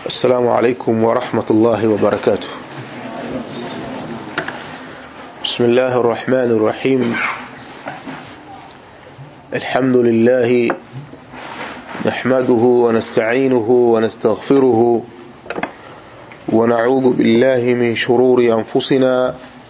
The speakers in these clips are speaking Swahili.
السلام عليكم ورحمة الله وبركاته بسم الله الرحمن الرحيم الحمد لله نحمده ونستعينه ونستغفره ونعوذ بالله من شرور أنفسنا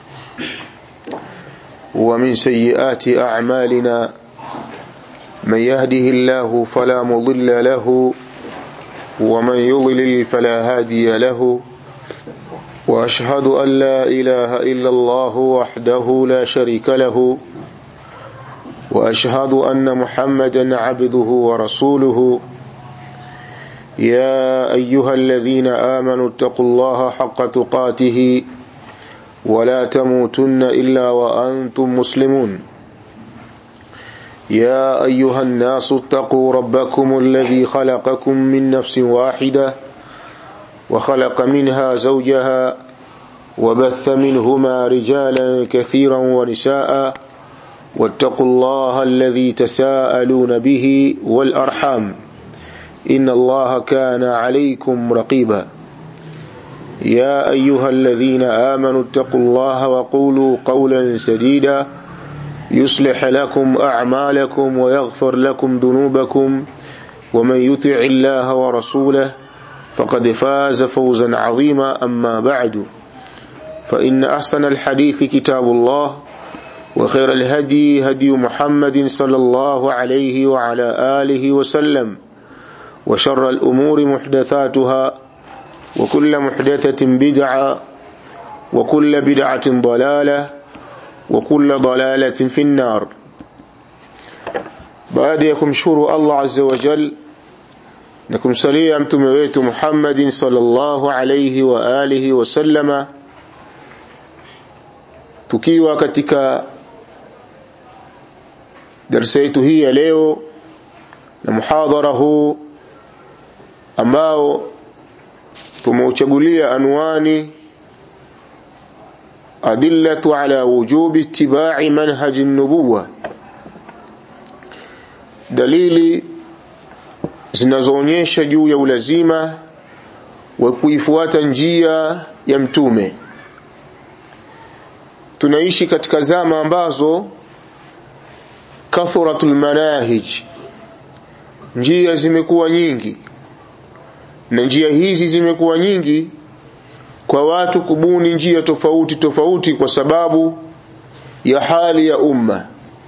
ومن سيئات أعمالنا من يهده الله فلا مضل له ومن يضلل فلا هادي له وأشهد أن لا إله إلا الله وحده لا شريك له وأشهد أن محمدا عبده ورسوله يا أيها الذين آمنوا اتقوا الله حق تقاته ولا تموتن إلا وأنتم مسلمون يا أيها الناس اتقوا ربكم الذي خلقكم من نفس واحدة وخلق منها زوجها وبث منهما رجالا كثيرا ونساء واتقوا الله الذي تساءلون به والأرحام إن الله كان عليكم رقيبا يا أيها الذين آمنوا اتقوا الله وقولوا قولا سديدا يصلح لكم أعمالكم ويغفر لكم ذنوبكم ومن يطع الله ورسوله فقد فاز فوزا عظيما أما بعد فإن أحسن الحديث كتاب الله وخير الهدي هدي محمد صلى الله عليه وعلى آله وسلم وشر الأمور محدثاتها وكل محدثة بدعة وكل بدعة ضلالة وكل ضلالة في النار بعد يكمشور الله عز وجل نكم سليا mtume wetu Muhammad sallallahu alayhi wa alihi wasallama tukiwa katika darasa yetu hii ya leo na muhadhara huu ambao tumeuchagulia anwani adillatu ala wujubi ittiba'i manhaji nubuwa dalili zinazoonyesha juu ya ulazima wa kuifuata njia ya mtume tunaishi katika zama ambazo kathratul manahij njia zimekuwa nyingi na njia hizi zimekuwa nyingi kwa watu kubuni njia tofauti tofauti kwa sababu ya hali ya umma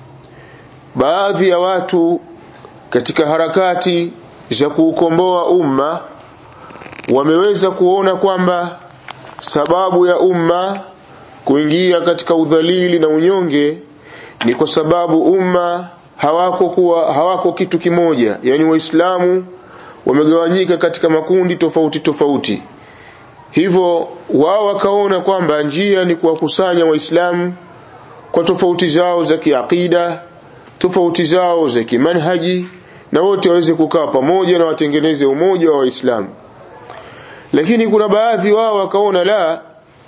baadhi ya watu katika harakati za kuukomboa umma wameweza kuona kwamba sababu ya umma kuingia katika udhalili na unyonge ni kwa sababu umma hawako kuwa hawako kitu kimoja yani waislamu wamegawanyika katika makundi tofauti tofauti hivyo wao wakaona kwamba njia ni kuwakusanya waislamu kwa tofauti zao za kiakida tofauti zao za kimanhaji na wote waweze kukaa pamoja na watengeneze umoja wa waislamu lakini kuna baadhi wao wakaona la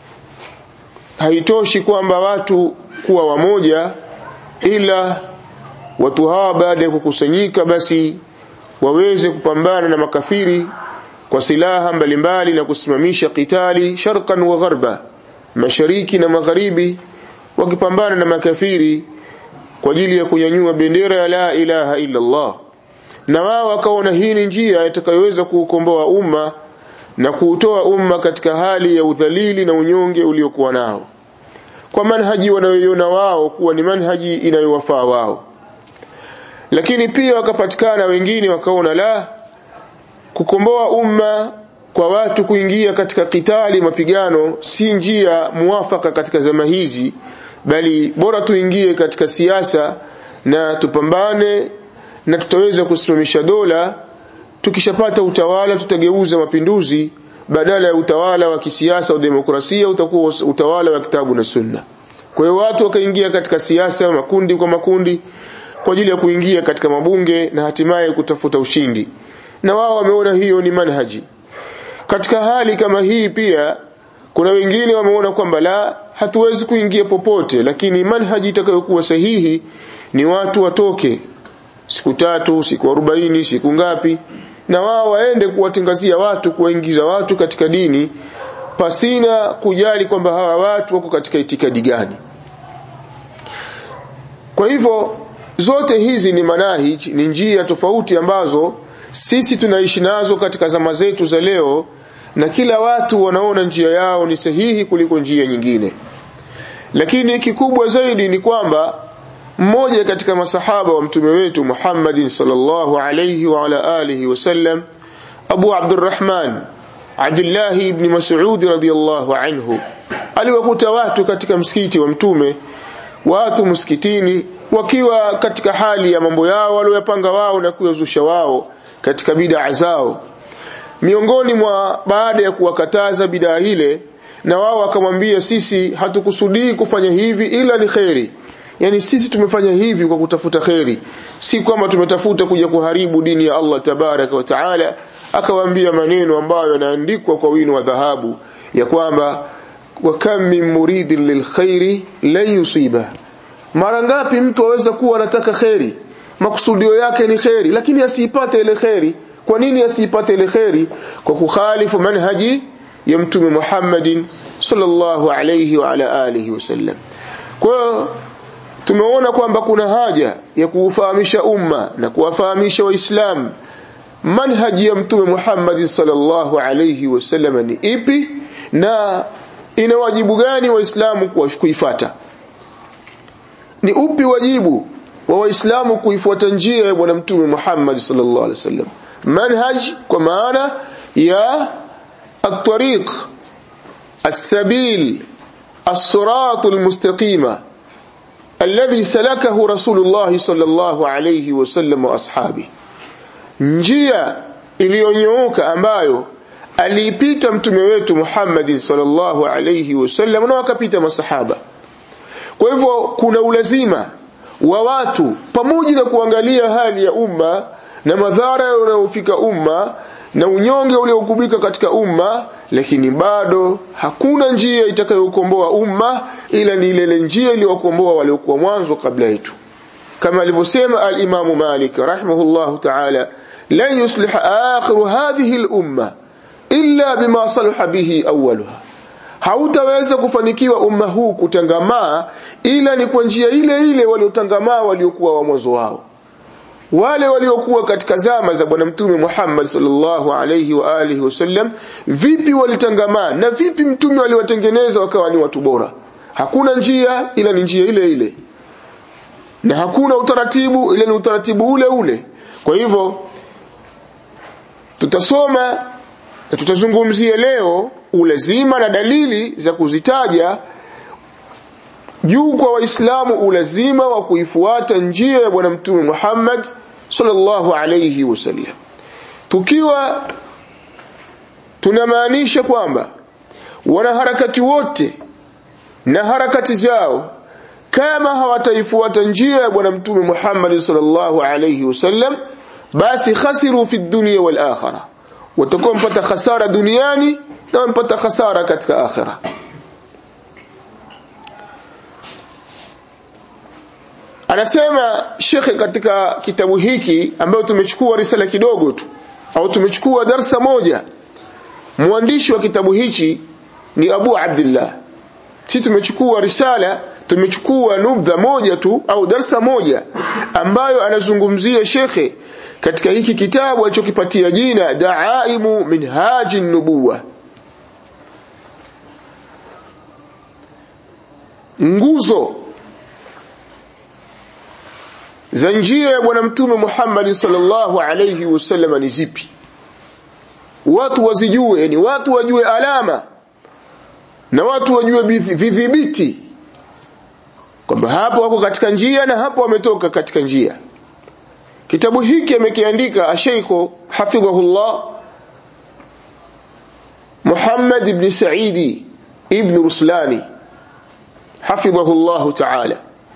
haitoshi kwamba watu kuwa wamoja ila watu hawa baada ya kukusanyika basi waweze kupambana na makafiri kwa silaha mbalimbali na kusimamisha kitali sharqan wa gharba mashariki na magharibi wakipambana na makafiri kwa ajili ya kunyanyua bendera ya la ilaha illa Allah na wao wakaona hii ni njia itakayoweza kuukomboa umma na kuutoa umma katika hali ya udhalili na unyonge uliokuwa nao kwa manhaji wanayoiona wao kuwa ni manhaji inayowafaa wao lakini pia wakapatikana wengine wakaona la kukomboa umma kwa watu kuingia katika kitali mapigano si njia muafaka katika zama hizi bali bora tuingie katika siasa na tupambane na tutaweza kusimamisha dola tukishapata utawala tutageuza mapinduzi badala ya utawala wa kisiasa au demokrasia utakuwa utawala wa kitabu na sunna kwa hiyo watu wakaingia katika siasa makundi kwa makundi kwa ajili ya kuingia katika mabunge na hatimaye kutafuta ushindi na wao wameona hiyo ni manhaji katika hali kama hii pia kuna wengine wameona kwamba la hatuwezi kuingia popote lakini manhaji itakayokuwa sahihi ni watu watoke siku tatu siku arobaini siku ngapi na wao waende kuwatangazia watu kuwaingiza watu katika dini pasina kujali kwamba hawa watu wako katika itikadi gani kwa hivyo zote hizi ni manahij ni njia tofauti ambazo sisi tunaishi nazo katika zama zetu za leo na kila watu wanaona njia yao ni sahihi kuliko njia nyingine lakini kikubwa zaidi ni kwamba mmoja katika masahaba wa mtume wetu Muhammadin sallallahu alayhi wa ala alihi wasallam Abu Abdurrahman Abdullah ibn Mas'ud radiyallahu anhu aliwakuta watu katika msikiti wa mtume watu msikitini wakiwa katika hali ya mambo yao waliyopanga wao na kuyazusha wao katika bid'a zao miongoni mwa baada ya kuwakataza bid'a ile na wao wakamwambia sisi hatukusudii kufanya hivi ila ni kheri yani sisi tumefanya hivi kwa kutafuta kheri si kwamba tumetafuta kuja kuharibu dini ya Allah tabaraka wa taala akawaambia maneno ambayo yanaandikwa kwa wino wa dhahabu ya kwamba wa kam min muridin lilkhairi lan yusiba mara ngapi mtu aweza kuwa anataka kheri makusudio yake ni kheri lakini asiipate ile kheri kwa nini asiipate ile kheri kwa kukhalifu manhaji ya mtume Muhammadin sallallahu alayhi wa ala alihi wasallam kwa hiyo tumeona kwamba kuna haja ya kuufahamisha umma na kuwafahamisha waislamu manhaji ya mtume Muhammad sallallahu alayhi wasallam ni ipi na ina wajibu gani waislamu kuifata ni upi wajibu wa waislamu kuifuata njia ya bwana mtume Muhammad sallallahu alayhi wasallam manhaj kwa maana ya الطريق السبيل الصراط المستقيم الذي سلكه رسول الله صلى الله عليه وسلم واصحابه njia iliyonyooka ambayo aliipita mtume wetu Muhammad sallallahu alayhi wasallam na wakapita masahaba kwa hivyo kuna ulazima wa watu pamoja na kuangalia hali ya umma na madhara yanayofika umma na unyonge uliokubika katika umma lakini bado hakuna njia itakayokomboa umma ila ni ile njia iliyokomboa waliokuwa mwanzo kabla yetu kama alivyosema al-Imam Malik rahimahullah ta'ala la yuslih akhir hadhihi al-umma illa bima salaha bihi awwaluha hautaweza kufanikiwa umma huu kutangamaa ila ni kwa njia ile ile waliotangamaa waliokuwa wa mwanzo wao wale waliokuwa katika zama za bwana mtume Muhammad sallallahu alayhi wa alihi wasallam vipi walitangamaa na vipi mtume waliwatengeneza wakawa ni watu bora hakuna njia ila ni njia ile ile na hakuna utaratibu ila ni utaratibu ule ule kwa hivyo tutasoma na tutazungumzia leo ulazima na dalili za kuzitaja juu kwa waislamu ulazima wa kuifuata njia ya bwana mtume Muhammad sallallahu alayhi wasallam tukiwa tunamaanisha kwamba wanaharakati wote na harakati zao kama hawataifuata njia ya bwana mtume Muhammad sallallahu alayhi wasallam basi khasiru fi dunya wal akhirah watakuwa mpata khasara duniani na mpata khasara katika akhirah anasema shekhe katika kitabu hiki ambayo tumechukua risala kidogo tu au tumechukua darsa moja mwandishi wa kitabu hichi ni Abu Abdullah si tumechukua risala tumechukua nubdha moja tu au darsa moja ambayo anazungumzia shekhe katika hiki kitabu alichokipatia jina Daaimu Minhaji Nubuwa nguzo za njia ya bwana mtume Muhammad sallallahu alayhi wasallam ni zipi watu wazijue yani watu wajue alama na watu wajue vidhibiti kwamba hapo wako katika njia na hapo wametoka katika njia kitabu hiki amekiandika Sheikh hafidhahullah Muhammad ibn Saidi ibn Ruslani hafidhahullah ta'ala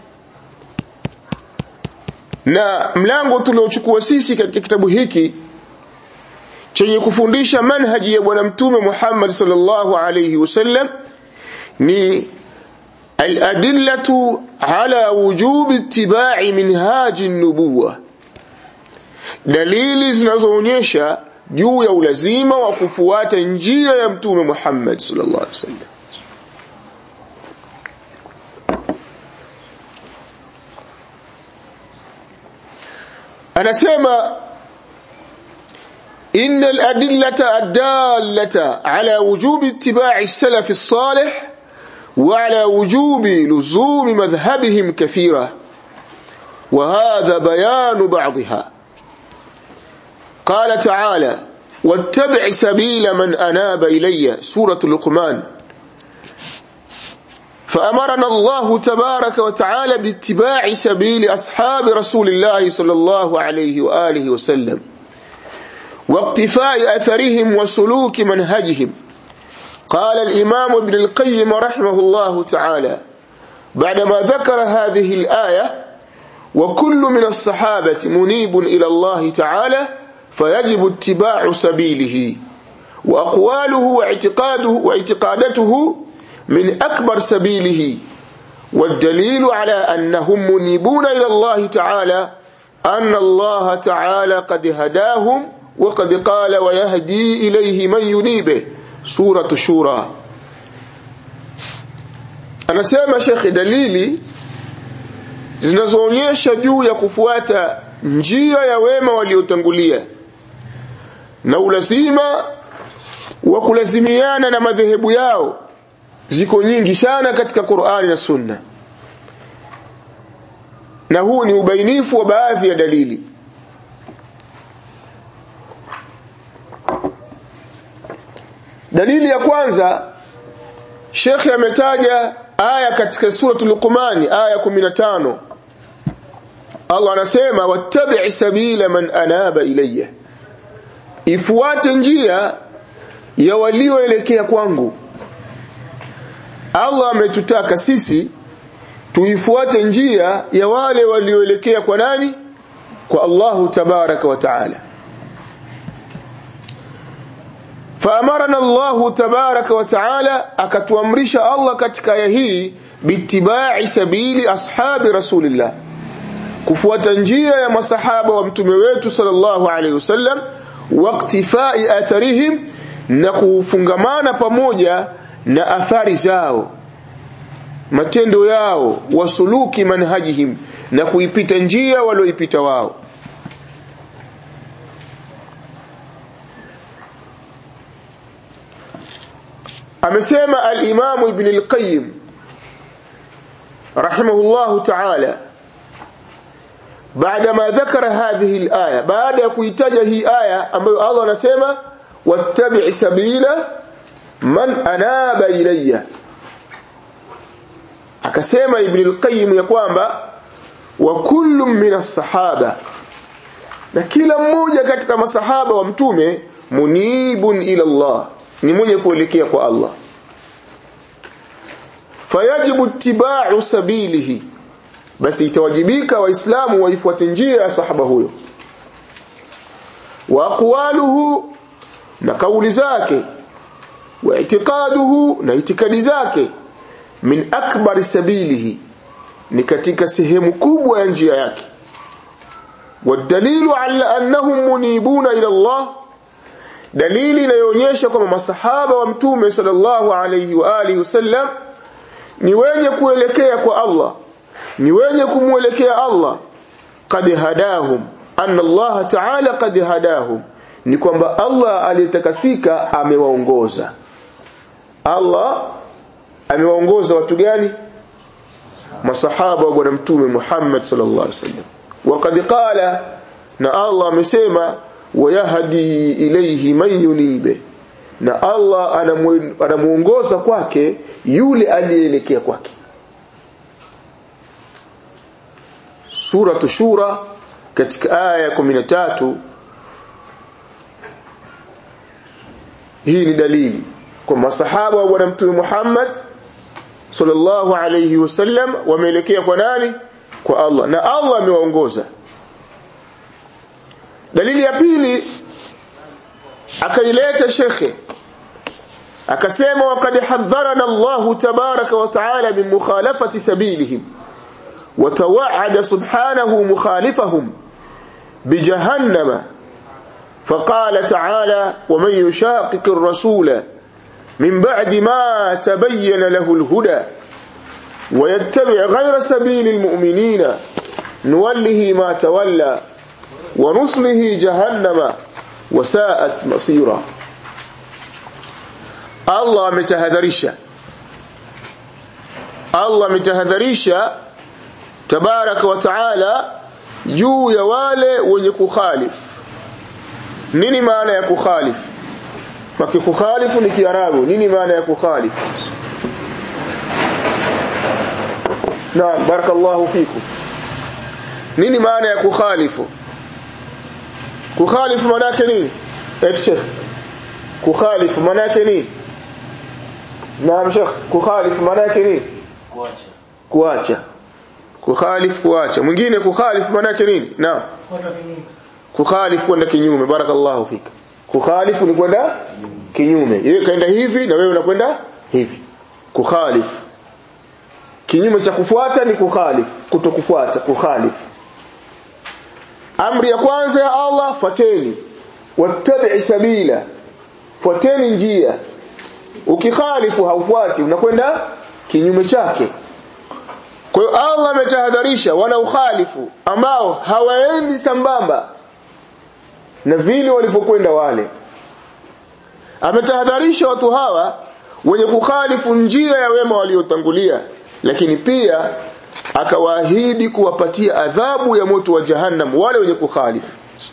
na mlango tuliochukua sisi katika kitabu hiki chenye kufundisha manhaji ya bwana mtume Muhammad sallallahu alayhi wasallam ni al-adillatu ala wujub ittiba'i minhaji an-nubuwah dalili zinazoonyesha juu ya ulazima wa kufuata njia ya mtume Muhammad sallallahu alaihi wasallam anasema إن الأدلة الدالة على وجوب اتباع السلف الصالح وعلى وجوب لزوم مذهبهم كثيرة وهذا بيان بعضها قال تعالى واتبع سبيل من أناب إلي سورة لقمان فأمرنا الله تبارك وتعالى باتباع سبيل أصحاب رسول الله صلى الله عليه وآله وسلم واقتفاء أثرهم وسلوك منهجهم قال الإمام ابن القيم رحمه الله تعالى بعدما ذكر هذه الآية وكل من الصحابة منيب إلى الله تعالى فيجب اتباع سبيله وأقواله واعتقاده واعتقادته من أكبر سبيله والدليل على أنهم منيبون إلى الله تعالى أن الله تعالى قد هداهم وقد قال ويهدي إليه من ينيبه سورة الشورى anasema shekhi dalili zinazoonyesha juu ya kufuata njia ya wema waliotangulia na ulazima wa kulazimiana na madhehebu yao ziko nyingi sana katika Qur'ani na Sunna na huu ni ubainifu wa baadhi ya dalili dalili ya kwanza Sheikh ametaja aya katika suratul Luqman aya 15 Allah anasema wattabi' sabila man anaba ilayya ifuate njia ya walioelekea kwangu Allah ametutaka sisi tuifuate njia ya wale walioelekea kwa nani kwa Allahu tabaraka wa taala فأمرنا الله تبارك وتعالى akatuamrisha Allah katika aya hii bitibai sabili ashabi rasulillah kufuata njia ya masahaba wa mtume wetu sallallahu alaihi wasallam waqtifai atharihim na kufungamana pamoja na athari zao matendo yao wasuluki manhajihim na kuipita njia walioipita wao amesema al-Imam Ibn al-Qayyim rahimahullah ta'ala baada ma dhakara hadhihi al-aya baada ya kuitaja hii aya ambayo Allah anasema wattabi' sabila man anaba ilayya akasema Ibn al-Qayyim ya kwamba wa kullu min as-sahaba na kila mmoja katika masahaba wa mtume munibun ila Allah ni mwenye kuelekea kwa Allah fayajibu ittiba'u sabilihi basi itawajibika waislamu waifuate njia ya sahaba huyo wa aqwaluhu na kauli zake wa i'tiqaduhu na itikadi zake min akbar sabilihi ni katika sehemu kubwa ya njia yake والدليل على أنهم منيبون إلى الله dalili inayoonyesha kwamba masahaba wa mtume sallallahu alayhi wa alihi wasallam ni wenye kuelekea kwa Allah ni wenye kumwelekea Allah qad hadahum anna Allah ta'ala qad hadahum ni kwamba Allah aliyetakasika amewaongoza Allah amewaongoza watu gani masahaba wa bwana mtume Muhammad sallallahu alaihi wasallam waqad qala na Allah amesema wayahdi ilayhi man yunibe na Allah anamuongoza kwake yule aliyeelekea kwake Suratu Shura katika aya ya 13 hii ni dalili kwa masahaba wa bwana mtume Muhammad sallallahu alayhi wasallam wameelekea kwa nani kwa Allah na Allah amewaongoza dalili ya pili akaileta shekhe akasema waqad hadharana Allah tabaraka wa taala min mukhalafati sabilihim وتوعد سبحانه مخالفهم بجهنم فقال تعالى ومن يشاقق الرسول من بعد ما تبين له الهدى ويتبع غير سبيل المؤمنين نوله ما تولى ونصله جهنم وساءت مصيرا الله متهذرشا Allah ametahadharisha tabaraka wa taala juu ya wale wenye kukhalif nini maana ya kukhalif maki kukhalifu ni kiarabu nini maana ya kukhalif naam barakallahu fikum nini maana ya kukhalifu kukhalifu maana yake nini eh sheikh kukhalifu maana yake nini naam sheikh kukhalifu maana yake nini kuacha kuacha kukhalif kuacha mwingine kukhalif maana yake nini naam kukhalif kwenda kinyume barakallahu fika kukhalifu ni kwenda kinyume yeye kaenda hivi na wewe unakwenda hivi kukhalif kinyume cha kufuata ni kukhalif kutokufuata kukhalif amri ya kwanza ya Allah fateni wattabi sabila fuateni njia ukikhalifu haufuati unakwenda kinyume chake kwa hiyo Allah ametahadharisha wana ukhalifu ambao hawaendi sambamba na vile walivyokwenda wale ametahadharisha watu hawa wenye kukhalifu njia ya wema waliotangulia lakini pia akawaahidi kuwapatia adhabu ya moto wa jahannam wale wenye kukhalifu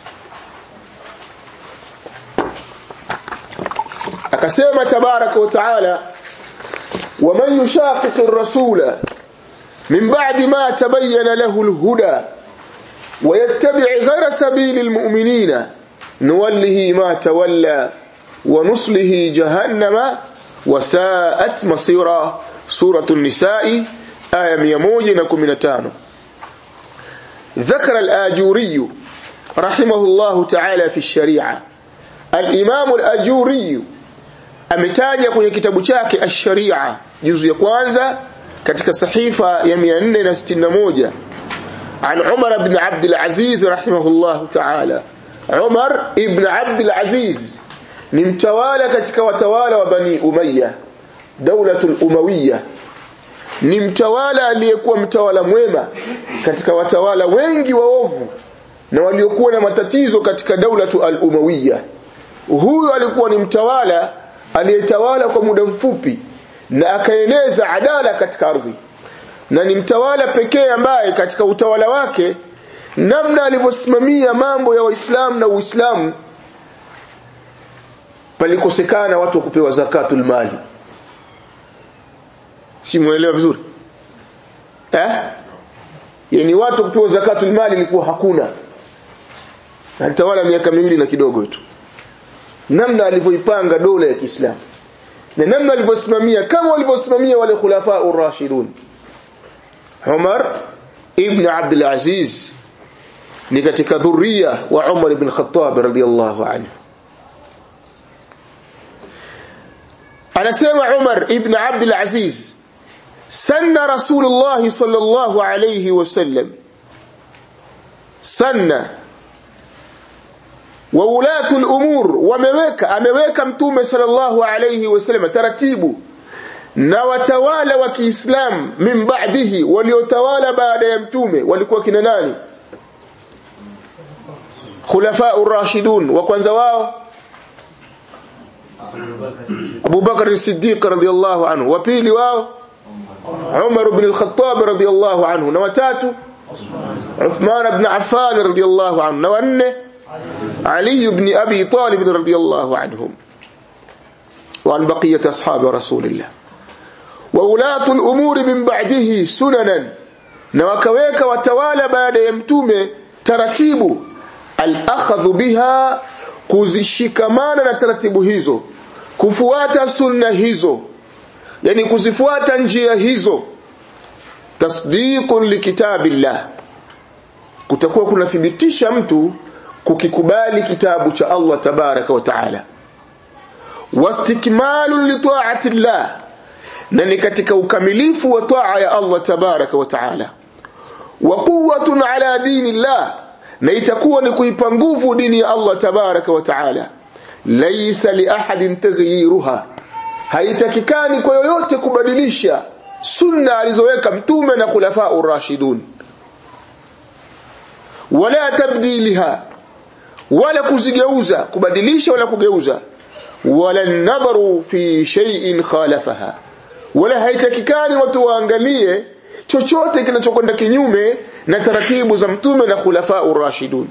akasema tabaraka wa taala ومن يشاقق الرسول من بعد ما تبين له الهدى ويتبع غير سبيل المؤمنين نوله ما تولى ونصله جهنم وساءت مصيرا سورة النساء آية 115 ذكر الآجوري رحمه الله تعالى في الشريعة الإمام الآجوري ametaja kwenye kitabu chake ash-sharia juzu ya kwanza katika sahifa ya 461 an Umar ibn Abd al-Aziz rahimahullah ta'ala Umar ibn Abd al-Aziz ni mtawala katika watawala wa Bani Umayya daulatul Umawiyya ni mtawala aliyekuwa mtawala mwema katika watawala wengi waovu na waliokuwa na matatizo katika daulatu al-Umawiyya huyu alikuwa ni mtawala aliyetawala kwa muda mfupi na akaeneza adala katika ardhi na ni mtawala pekee ambaye katika utawala wake namna alivyosimamia mambo ya waislamu na uislamu palikosekana watu wa kupewa zakatul mali si muelewa vizuri eh yani watu kupewa zakatul mali ilikuwa hakuna alitawala miaka miwili na kidogo tu namna alivyoipanga dola ya Kiislamu na namna alivyosimamia kama walivyosimamia wale khulafa ar-rashidun Umar ibn Abdul Aziz ni katika dhuria wa Umar ibn Khattab radiyallahu anhu anasema Umar ibn Abdul Aziz sanna Rasulullah sallallahu alayhi wasallam sanna wa ulatu al-umur wameweka ameweka mtume sallallahu alayhi wasallam taratibu na watawala wa Kiislamu min ba'dihi waliotawala baada ya mtume walikuwa kina nani khulafa ar-rashidun wa kwanza wao Abu Bakar as-Siddiq radhiyallahu anhu wa pili wao Umar ibn al-Khattab radhiyallahu anhu na watatu Uthman ibn Affan radhiyallahu anhu na wanne علي بن أبي طالب رضي الله عنهم وعن بقية أصحاب رسول الله وولاة الأمور من بعده سننا نوكويك وتوالى بعد يمتوم ترتيب الأخذ بها kuzishikamana na taratibu hizo kufuata sunna hizo yani kuzifuata njia hizo tasdiqun likitabillah kutakuwa kunathibitisha mtu kukikubali kitabu cha Allah tabaraka wa taala wastikmalu li ta'ati Allah na ni katika ukamilifu wa taa ya Allah tabaraka wa taala wa quwwatun ala dini Allah na itakuwa ni kuipa nguvu dini ya Allah tabaraka wa taala laysa li ahadin taghyiruha haitakikani kwa yoyote kubadilisha sunna alizoweka mtume na khulafa urashidun wala tabdiliha wala kuzigeuza kubadilisha wala kugeuza wala nadharu fi shay'in khalafaha wala haitakikani watu waangalie chochote kinachokwenda kinyume na taratibu za mtume na khulafa urashidun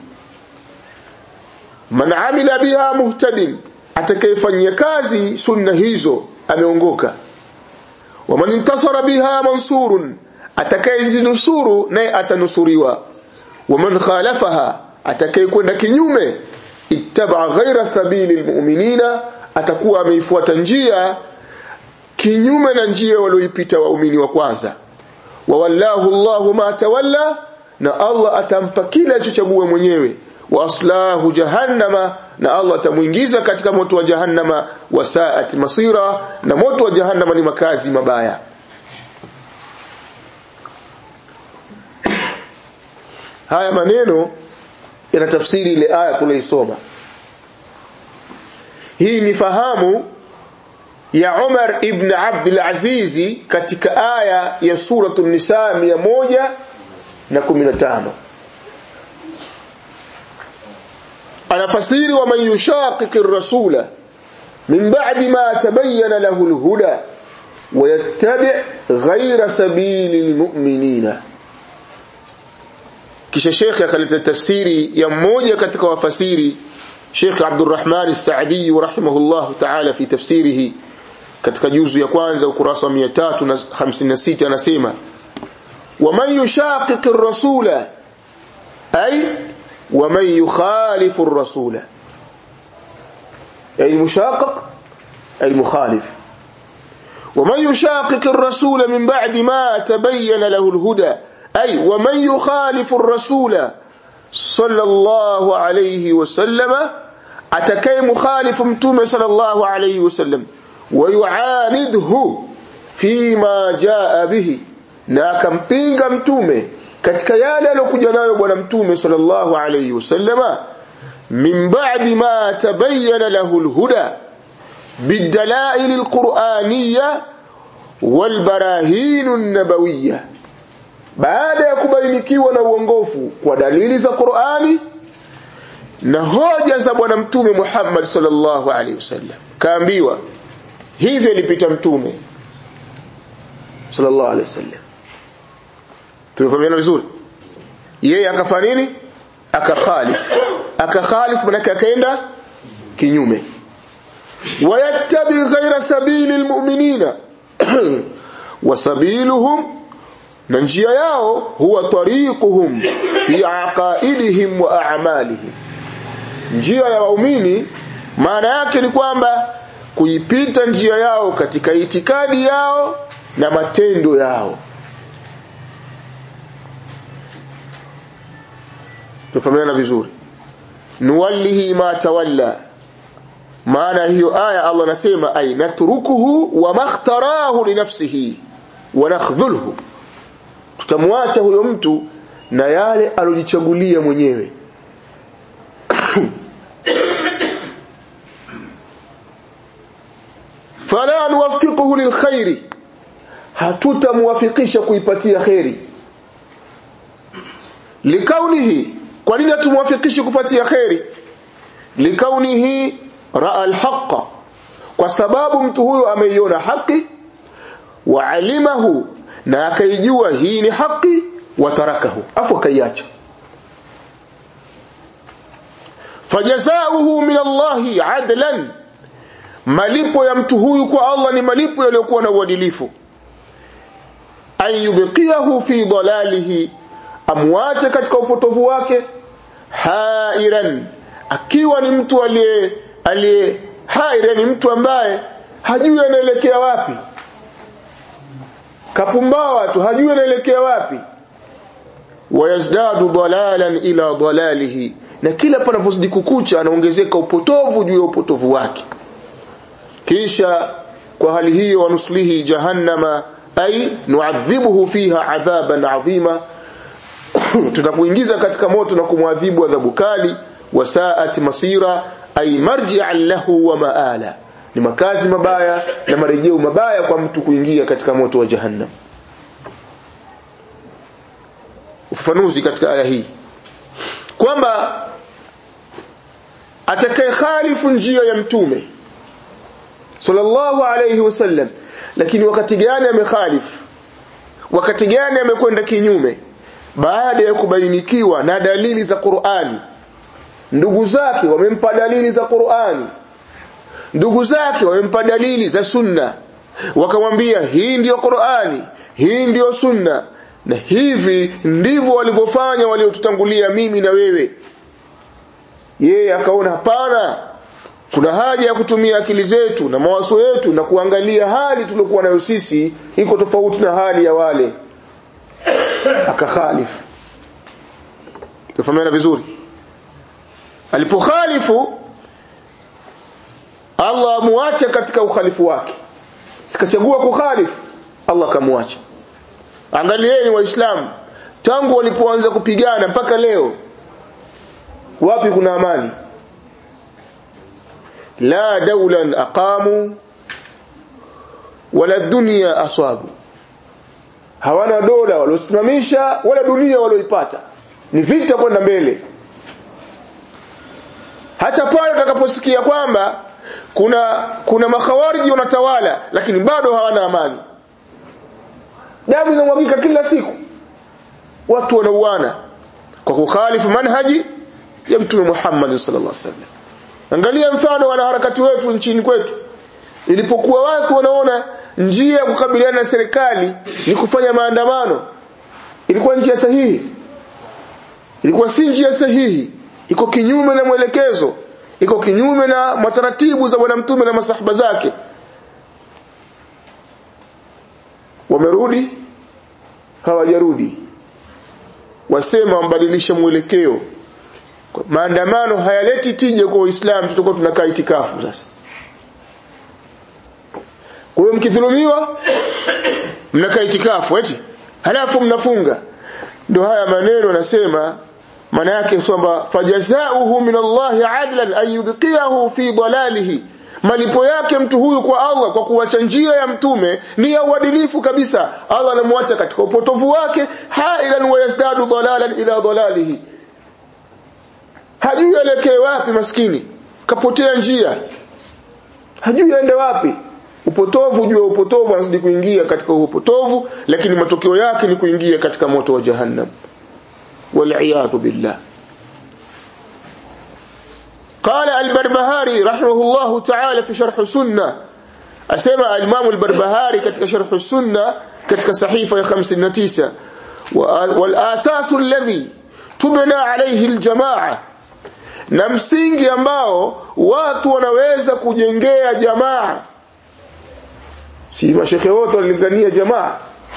man amila biha muhtadin atakayefanyia kazi sunna hizo ameongoka waman intasara biha mansurun atakayezinusuru naye atanusuriwa waman khalafaha atakayekwenda kinyume ittaba ghaira sabili almu'minina atakuwa ameifuata njia kinyume na njia walioipita waumini wa kwanza wawallahu Allahu ma tawalla na Allah atampa kila alichochagua mwenyewe wa aslahu jahannama na Allah atamuingiza katika moto wa jahannama wasaat masira na moto wa jahannama ni makazi mabaya haya maneno yanatafsiri ile aya tuliyoisoma hii ni fahamu ya Umar ibn Abdul Aziz katika aya ya suratul Nisa 115 anafasiri wa man yushaqiq ar-rasula min ba'di ma tabayyana lahu al-huda wa yattabi' ghayra sabili al-mu'minina kisha Sheikh akaleta tafsiri ya mmoja katika wafasiri Sheikh Abdurrahman As-Sa'di rahimahullah ta'ala fi tafsirihi katika juzu ya kwanza ukurasa wa 356 anasema waman yushaqiq ar-rasula ay waman yukhalifu ar-rasula ay mushaqiq ay mukhalif ومن يشاقق الرسول من بعد ما تبين له الهدى أي ومن يخالف الرسول صلى الله عليه وسلم أتكي مخالف متوم صلى الله عليه وسلم ويعانده فيما جاء به na akampinga mtume katika yale aliyokuja nayo bwana mtume sallallahu alayhi wasallama min ba'di ma tabayyana lahu alhuda bidalail alquraniyya walbarahin an-nabawiyya baada ya kubainikiwa na uongofu kwa dalili za Qur'ani na hoja za bwana mtume Muhammad sallallahu alaihi wasallam kaambiwa hivyo alipita mtume sallallahu alaihi wasallam tumefahamiana vizuri yeye akafanya nini akakhalif akakhalif manake akaenda kinyume wayattabi ghaira sabili almu'minina wasabiluhum na njia yao huwa tariquhum fi aqaidihim wa a'malihim njia ya waumini maana yake ni kwamba kuipita njia yao katika itikadi yao na matendo yao tufahamiana vizuri nuwallihi ma tawalla maana hiyo aya Allah anasema ay natrukuhu wa makhtarahu li nafsihi wa nakhdhulhu tutamwacha huyo mtu na yale alojichagulia mwenyewe fala nuwaffiquhu lilkhairi hatutamwafikisha kuipatia khairi likaunihi kwa nini hatumwafikishi kupatia khairi likaunihi raa alhaqa kwa sababu mtu huyo ameiona haki wa alimahu na akaijua hii ni haki watarakahu afu akaiacha fajazauhu min Allahi adlan malipo ya mtu huyu kwa Allah ni malipo yaliyokuwa na uadilifu an yubqiyahu fi dalalihi amwache katika upotovu wake hairan akiwa ni mtu aliye aliye hairan ni mtu ambaye hajui anaelekea wapi kapumbawa tu hajui anaelekea wapi wayazdadu dalalan ila dalalihi na kila panapozidi kukucha anaongezeka upotovu juu ya upotovu wake kisha kwa hali hiyo wanuslihi jahannama ay nuadhibuhu fiha adhaban adhima tutakuingiza katika moto na kumwadhibu adhabu kali wasaat masira ay marji'an lahu wa maala ni makazi mabaya na marejeo mabaya kwa mtu kuingia katika moto wa jahannam ufafanuzi katika aya hii kwamba atakaye khalifu njia ya mtume sallallahu alayhi wasallam lakini wakati gani amekhalifu wakati gani amekwenda kinyume baada ya kubainikiwa na dalili za Qur'ani ndugu zake wamempa dalili za Qur'ani ndugu zake wamempa dalili za sunna wakamwambia hii ndiyo Qur'ani hii ndiyo sunna na hivi ndivyo walivyofanya waliotutangulia mimi na wewe yeye akaona hapana kuna haja ya kutumia akili zetu na mawazo yetu na kuangalia hali tuliokuwa nayo sisi iko tofauti na hali ya wale akakhalifu tufahamiana vizuri alipokhalifu Allah amuacha katika ukhalifu wake sikachagua kukhalifu Allah akamwacha angalieni waislamu tangu walipoanza kupigana mpaka leo wapi kuna amani la dawlan aqamu wala dunya aswabu hawana dola waliosimamisha wala dunia walioipata ni vita kwenda mbele hata pale utakaposikia kwamba kuna kuna makhawariji wanatawala lakini bado hawana amani damu inamwagika kila siku watu wanauana kwa kukhalifu manhaji ya mtume Muhammad sallallahu alaihi wasallam angalia mfano wanaharakati wetu nchini kwetu ilipokuwa watu wanaona njia ya kukabiliana na serikali ni kufanya maandamano ilikuwa njia sahihi ilikuwa si njia sahihi iko kinyume na mwelekezo iko kinyume na mataratibu za bwana mtume na masahaba zake wamerudi hawajarudi wasema wambadilisha mwelekeo maandamano hayaleti tija kwa Uislamu tutakuwa tunakaa itikafu sasa kwa hiyo mkidhulumiwa mnakaa itikafu eti halafu mnafunga ndio haya maneno anasema maana yake kwamba fajazauhu min Allah adlan an yubqiyahu fi dalalihi malipo yake mtu huyu kwa Allah kwa kuacha njia ya mtume ni ya uadilifu kabisa Allah anamwacha katika upotovu wake hailan wa yazdadu dalalan ila dalalihi hajui elekee wapi maskini kapotea njia hajui aende wapi upotovu juu ya upotovu anazidi kuingia katika upotovu lakini matokeo yake ni kuingia katika moto wa jahannam والعياذ بالله قال البربهاري رحمه الله تعالى في شرح السنة أسمى الإمام البربهاري كتك شرح السنة كتك صحيفة خمس النتيسة والآساس الذي تبنى عليه الجماعة na msingi ambao watu wanaweza kujengea jamaa si mashekhe wote walilingania jamaa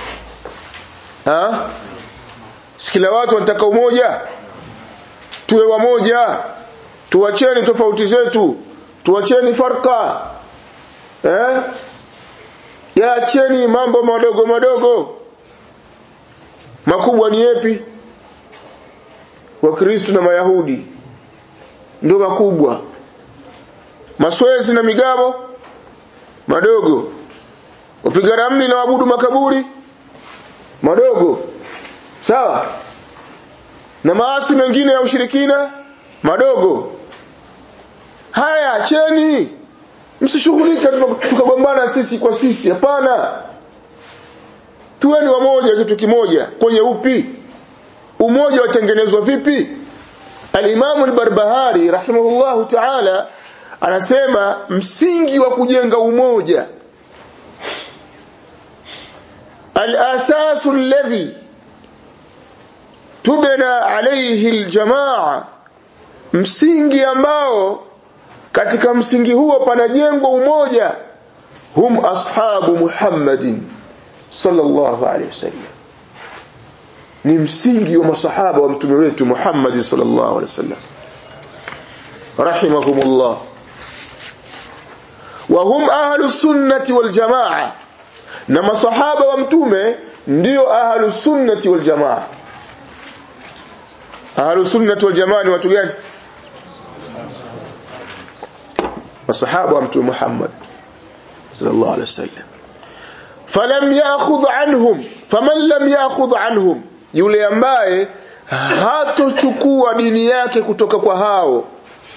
ha sikila watu wanataka umoja tuwe wamoja tuacheni tofauti zetu tuacheni farka eh yaacheni mambo madogo madogo makubwa ni yapi wakristo na mayahudi ndio makubwa maswezi na migamo madogo wapiga ramli na wabudu makaburi madogo sawa na maasi mengine ya ushirikina madogo haya acheni msishughulike tukagombana sisi kwa sisi hapana tuweni wamoja kitu kimoja kwenye upi umoja watengenezwa vipi Al-Imam al-Barbahari rahimahullahu ta'ala anasema msingi wa kujenga umoja al-asasu alladhi tubna alayhi al-jamaa msingi ambao katika msingi huo panajengwa umoja hum ashabu Muhammadin sallallahu alayhi wasallam ni msingi wa masahaba wa mtume wetu Muhammad sallallahu alaihi wasallam rahimahumullah wa hum ahlu sunnati wal jamaa na masahaba wa mtume ndio ahlu sunnati wal jamaa ahlus sunnah wal jamaa ni watu gani masahaba wa mtume Muhammad sallallahu alaihi wasallam falam ya'khudh anhum faman lam ya'khudh anhum yule ambaye hatochukua dini yake kutoka kwa hao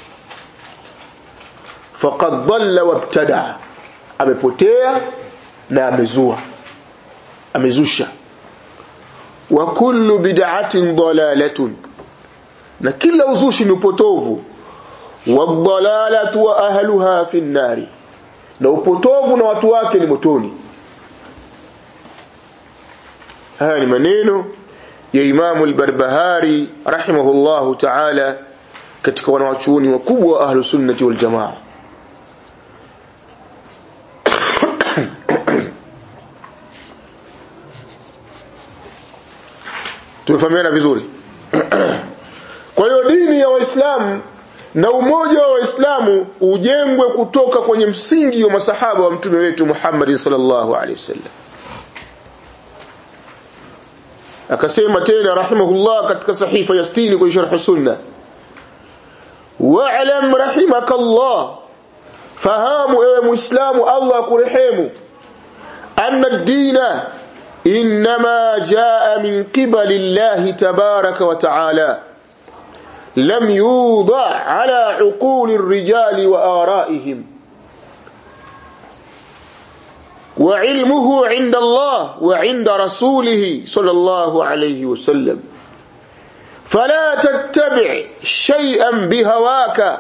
faqad dhalla wabtada amepotea na amezua amezusha wa kullu bid'atin dalalatun na kila uzushi ni upotovu wadhalalatu wa ahluha fi nnari na upotovu na watu wake ni motoni haya ni maneno ya Imamu al-Barbahari rahimahullahu ta'ala katika wanawachuoni wakubwa wa ahlu sunnati wal jamaa tumefahamiana vizuri kwa hiyo dini ya waislamu na umoja wa waislamu ujengwe kutoka kwenye msingi wa masahaba wa mtume wetu Muhammad sallallahu alaihi wasallam akasema tena rahimahullah katika sahifa ya 60 kwenye sharh sunna wa'lam rahimakallah fahamu ewe muislamu Allah kurehemu anna ad-dina inma jaa min qibali Allah tabaraka wa ta'ala لم يوضع على عقول الرجال وآرائهم وعلمه عند الله وعند رسوله صلى الله عليه وسلم فلا تتبع شيئا بهواك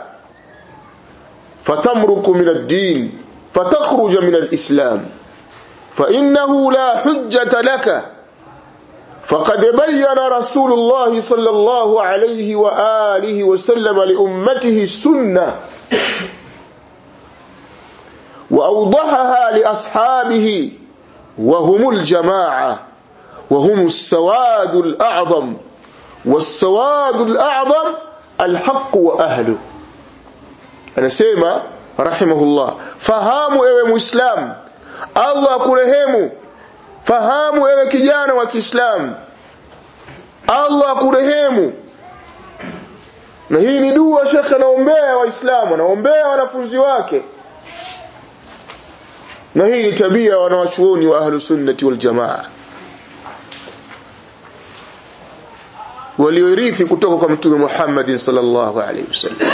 فتمرق من الدين فتخرج من الإسلام فإنه لا حجة لك فقد بين رسول الله صلى الله عليه وآله وسلم لأمته السنة وأوضحها لأصحابه وهم الجماعة وهم السواد الأعظم والسواد الأعظم الحق وأهله أنا سيما رحمه الله فهاموا ايوه مسلم الله كرهمه fahamu ewe kijana wa Kiislamu Allah kurehemu na hii ni dua shekhe anaombea waislamu anaombea wanafunzi wake na hii ni tabia wanawachuoni wa ahlu sunnati wal jamaa walioirithi kutoka kwa mtume Muhammad sallallahu alaihi wasallam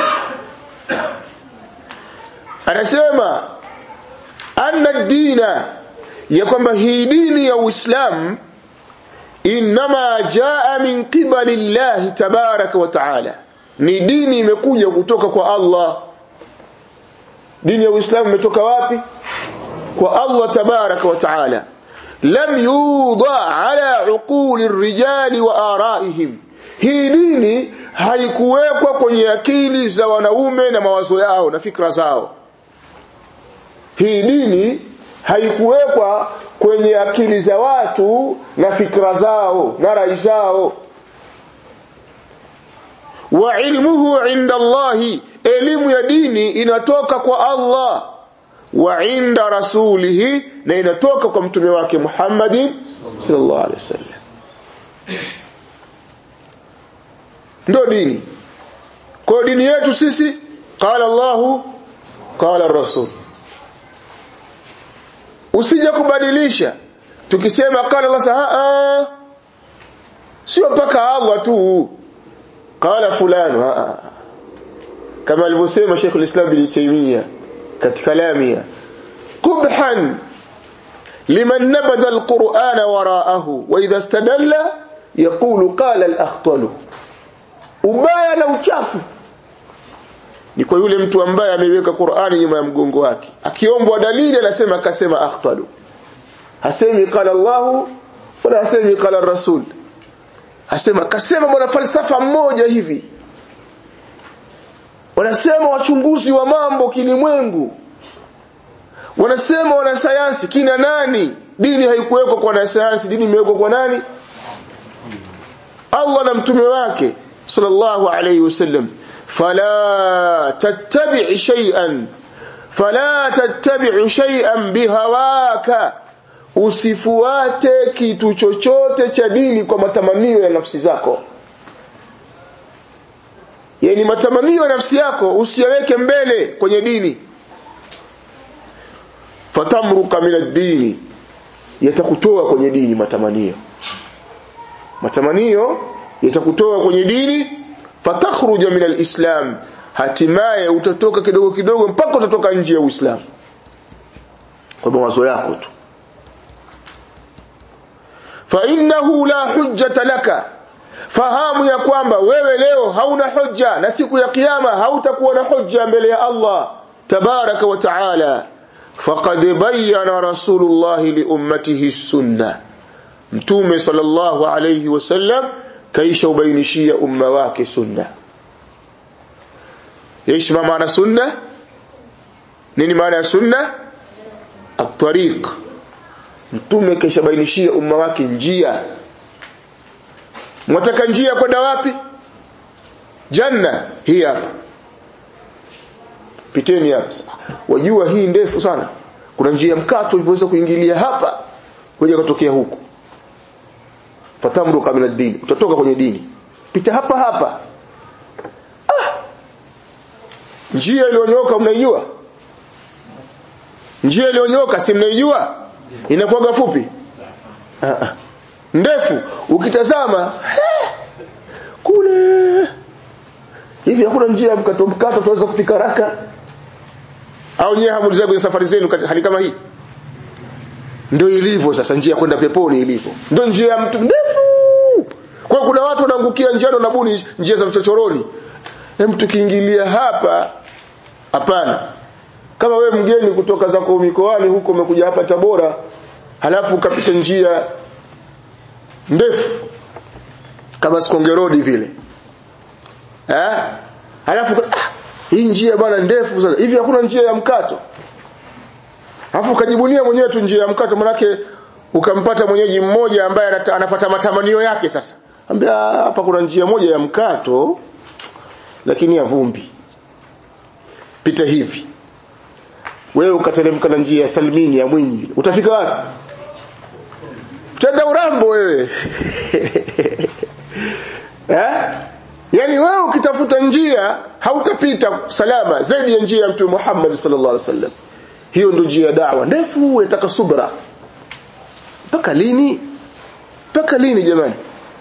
anasema anna dina ya kwamba hii dini ya Uislamu inma jaa min qibali Allah tabaraka wa taala ni dini imekuja kutoka kwa Allah dini ya Uislamu imetoka wapi kwa Allah tabaraka wa taala lam yudha ala uquli rijali wa araihim hii dini haikuwekwa kwenye akili za wanaume na mawazo yao na fikra zao hii dini haikuwekwa kwenye akili za watu na fikra zao na rai zao wa ilmuhu inda Allahi elimu ya dini inatoka kwa Allah wa inda rasulihi na inatoka kwa mtume wake Muhammad sallallahu alaihi wasallam ndio dini kwa dini yetu sisi qala Allahu qala rasul usije kubadilisha tukisema qala Allah saa sio mpaka Allah tu qala fulani kama alivyosema Sheikh al-Islam bin Taymiyyah katika lamia qubhan liman nabadha al-Qur'an wara'ahu wa idha istadalla yaqulu qala al-akhtalu ubaya na uchafu ni kwa yule mtu ambaye ameiweka Qur'ani nyuma ya mgongo wake akiombwa dalili anasema akasema akhtalu hasemi qala Allah wala hasemi qala Rasul asema kasema bwana falsafa mmoja hivi wanasema wachunguzi wa mambo kilimwengu wanasema wanasayansi kina nani dini haikuwekwa kwa wanasayansi dini imewekwa kwa nani Allah na mtume wake sallallahu alayhi wasallam fala tattabi' shay'an fala tattabi' shay'an bihawaka usifuate kitu chochote cha dini kwa matamanio ya nafsi zako yani matamanio ya nafsi yako usiyaweke mbele kwenye dini fatamruka min ad-dini yatakutoa kwenye dini matamanio matamanio yatakutoa kwenye dini fatakhruja min al-islam hatimaye utatoka kidogo kidogo mpaka utatoka nje ya Uislamu kwa mawazo yako tu fa innahu la hujjata laka fahamu ya kwamba wewe leo hauna hujja na siku ya kiyama hautakuwa na hujja mbele ya Allah tabaraka wa taala faqad bayyana rasulullah li ummatihi sunna mtume sallallahu alayhi wasallam kaisha ubainishia umma wake sunna ايش ما معنى سنه nini maana ya sunna at-tariq mtume kishabainishia umma wake njia mwataka njia kwenda wapi janna hii hapa piteni hapa wajua hii ndefu sana kuna njia mkato ulivyoweza kuingilia hapa kuja kutokea huku fatamru kabla dini utatoka kwenye dini pita hapa hapa ah. njia iliyonyoka mnaijua njia iliyonyoka si mnaijua inakuwa fupi ah, ah. ndefu ukitazama he, kule hivi hakuna njia ya mkato mkato tunaweza kufika haraka au nyewe hamuliza kwenye safari zenu hali kama hii ndio ilivyo sasa njia kwenda peponi ilivyo ndio njia ya mtu ndefu kwa kuna watu wanaangukia njiani na buni njia za mchochoroni hem tukiingilia hapa hapana kama we mgeni kutoka zako mikoani huko umekuja hapa Tabora halafu ukapita njia ndefu kama Sikonge Road vile eh halafu ah, hii njia bwana ndefu sana hivi hakuna njia ya mkato Alafu ukajibunia mwenyewe tu njia ya mkato manake ukampata mwenyeji mmoja ambaye anafuata matamanio yake sasa. Ambia hapa kuna njia moja ya mkato lakini ya vumbi. Pita hivi. Wewe ukateremka na njia ya Salmini ya Mwinyi. Utafika wapi? Tenda urambo wewe. eh? Yaani wewe ukitafuta njia hautapita salama zaidi ya njia ya Mtume Muhammad sallallahu alaihi wasallam hiyo ndio njia ya da'wa ndefu yataka subra mpaka lini mpaka lini jamani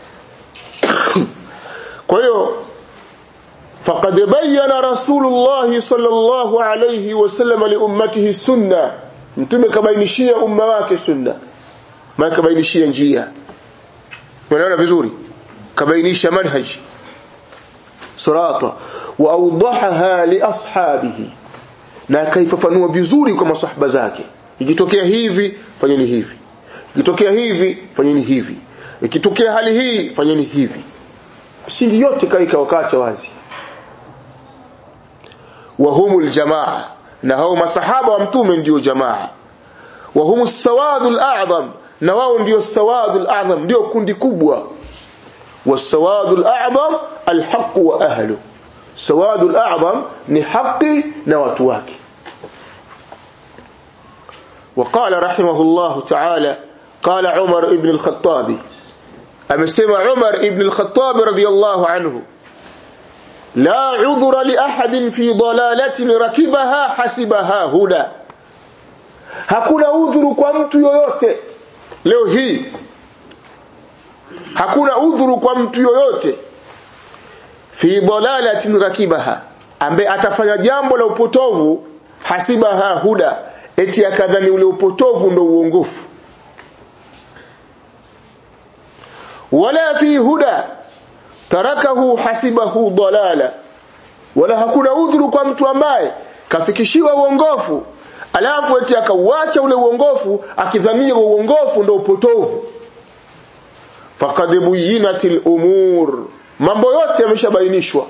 kwa hiyo faqad bayyana rasulullah sallallahu alayhi wasallam li ummatihi sunna mtume kabainishia umma wake sunna maana kabainishia njia unaona vizuri kabainisha manhaj sirata wa awdahaha li ashabihi na akaifafanua vizuri kwa masahaba zake ikitokea hivi fanyeni hivi ikitokea hivi fanyeni hivi ikitokea hali hii fanyeni hivi msingi yote kaika wakati wazi wahumul jamaa na hao masahaba wa mtume ndio jamaa wahumus sawadul a'zam na wao ndio sawadul a'zam ndio kundi kubwa wasawadul a'zam alhaq wa ahluhu سواد الأعظم نحقي نواتواك وقال رحمه الله تعالى قال عمر ابن الخطاب أمسمى عمر ابن الخطاب رضي الله عنه لا عذر لأحد في ضلالة ركبها حسبها هدى hakuna udhuru kwa mtu yoyote leo hii hakuna udhuru kwa mtu yoyote fi dalalatin rakibaha ambaye atafanya jambo la upotovu hasibaha huda eti akadhani ule upotovu ndo uongofu wala fi huda tarakahu hasibahu dalala wala hakuna udhuru kwa mtu ambaye kafikishiwa uongofu alafu eti akauacha ule uongofu akidhania uongofu ndo upotovu faqad buyinatil umur mambo yote yameshabainishwa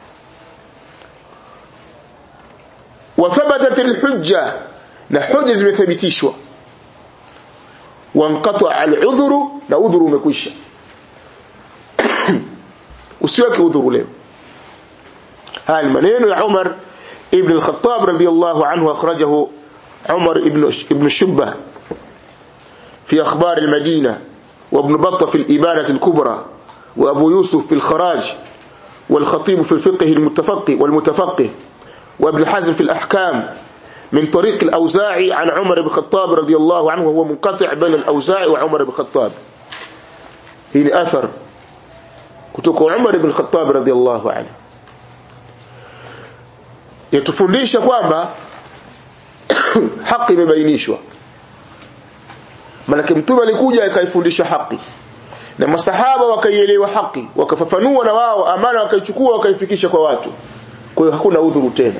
wa thabatat alhujja na hujja zimethibitishwa wanqata aludhuru na udhuru umekwisha usiweke udhuru leo haya maneno ya Umar ibn al-Khattab radiyallahu anhu akhrajahu Umar ibn ibn Shubba في أخبار المدينة وابن بطة في الإبانة الكبرى وأبو يوسف في الخراج والخطيب في الفقه المتفقه والمتفقه وابن حزم في الأحكام من طريق الأوزاعي عن عمر بن الخطاب رضي الله عنه وهو منقطع بين الأوزاعي وعمر بن الخطاب هنا أثر كتوك عمر بن الخطاب رضي الله عنه yatufundisha kwamba haki imebainishwa malaki mtume alikuja akaifundisha haki na masahaba wakaielewa haki wakafafanua na wao amana wakaichukua wakaifikisha kwa watu kwa hiyo hakuna udhuru tena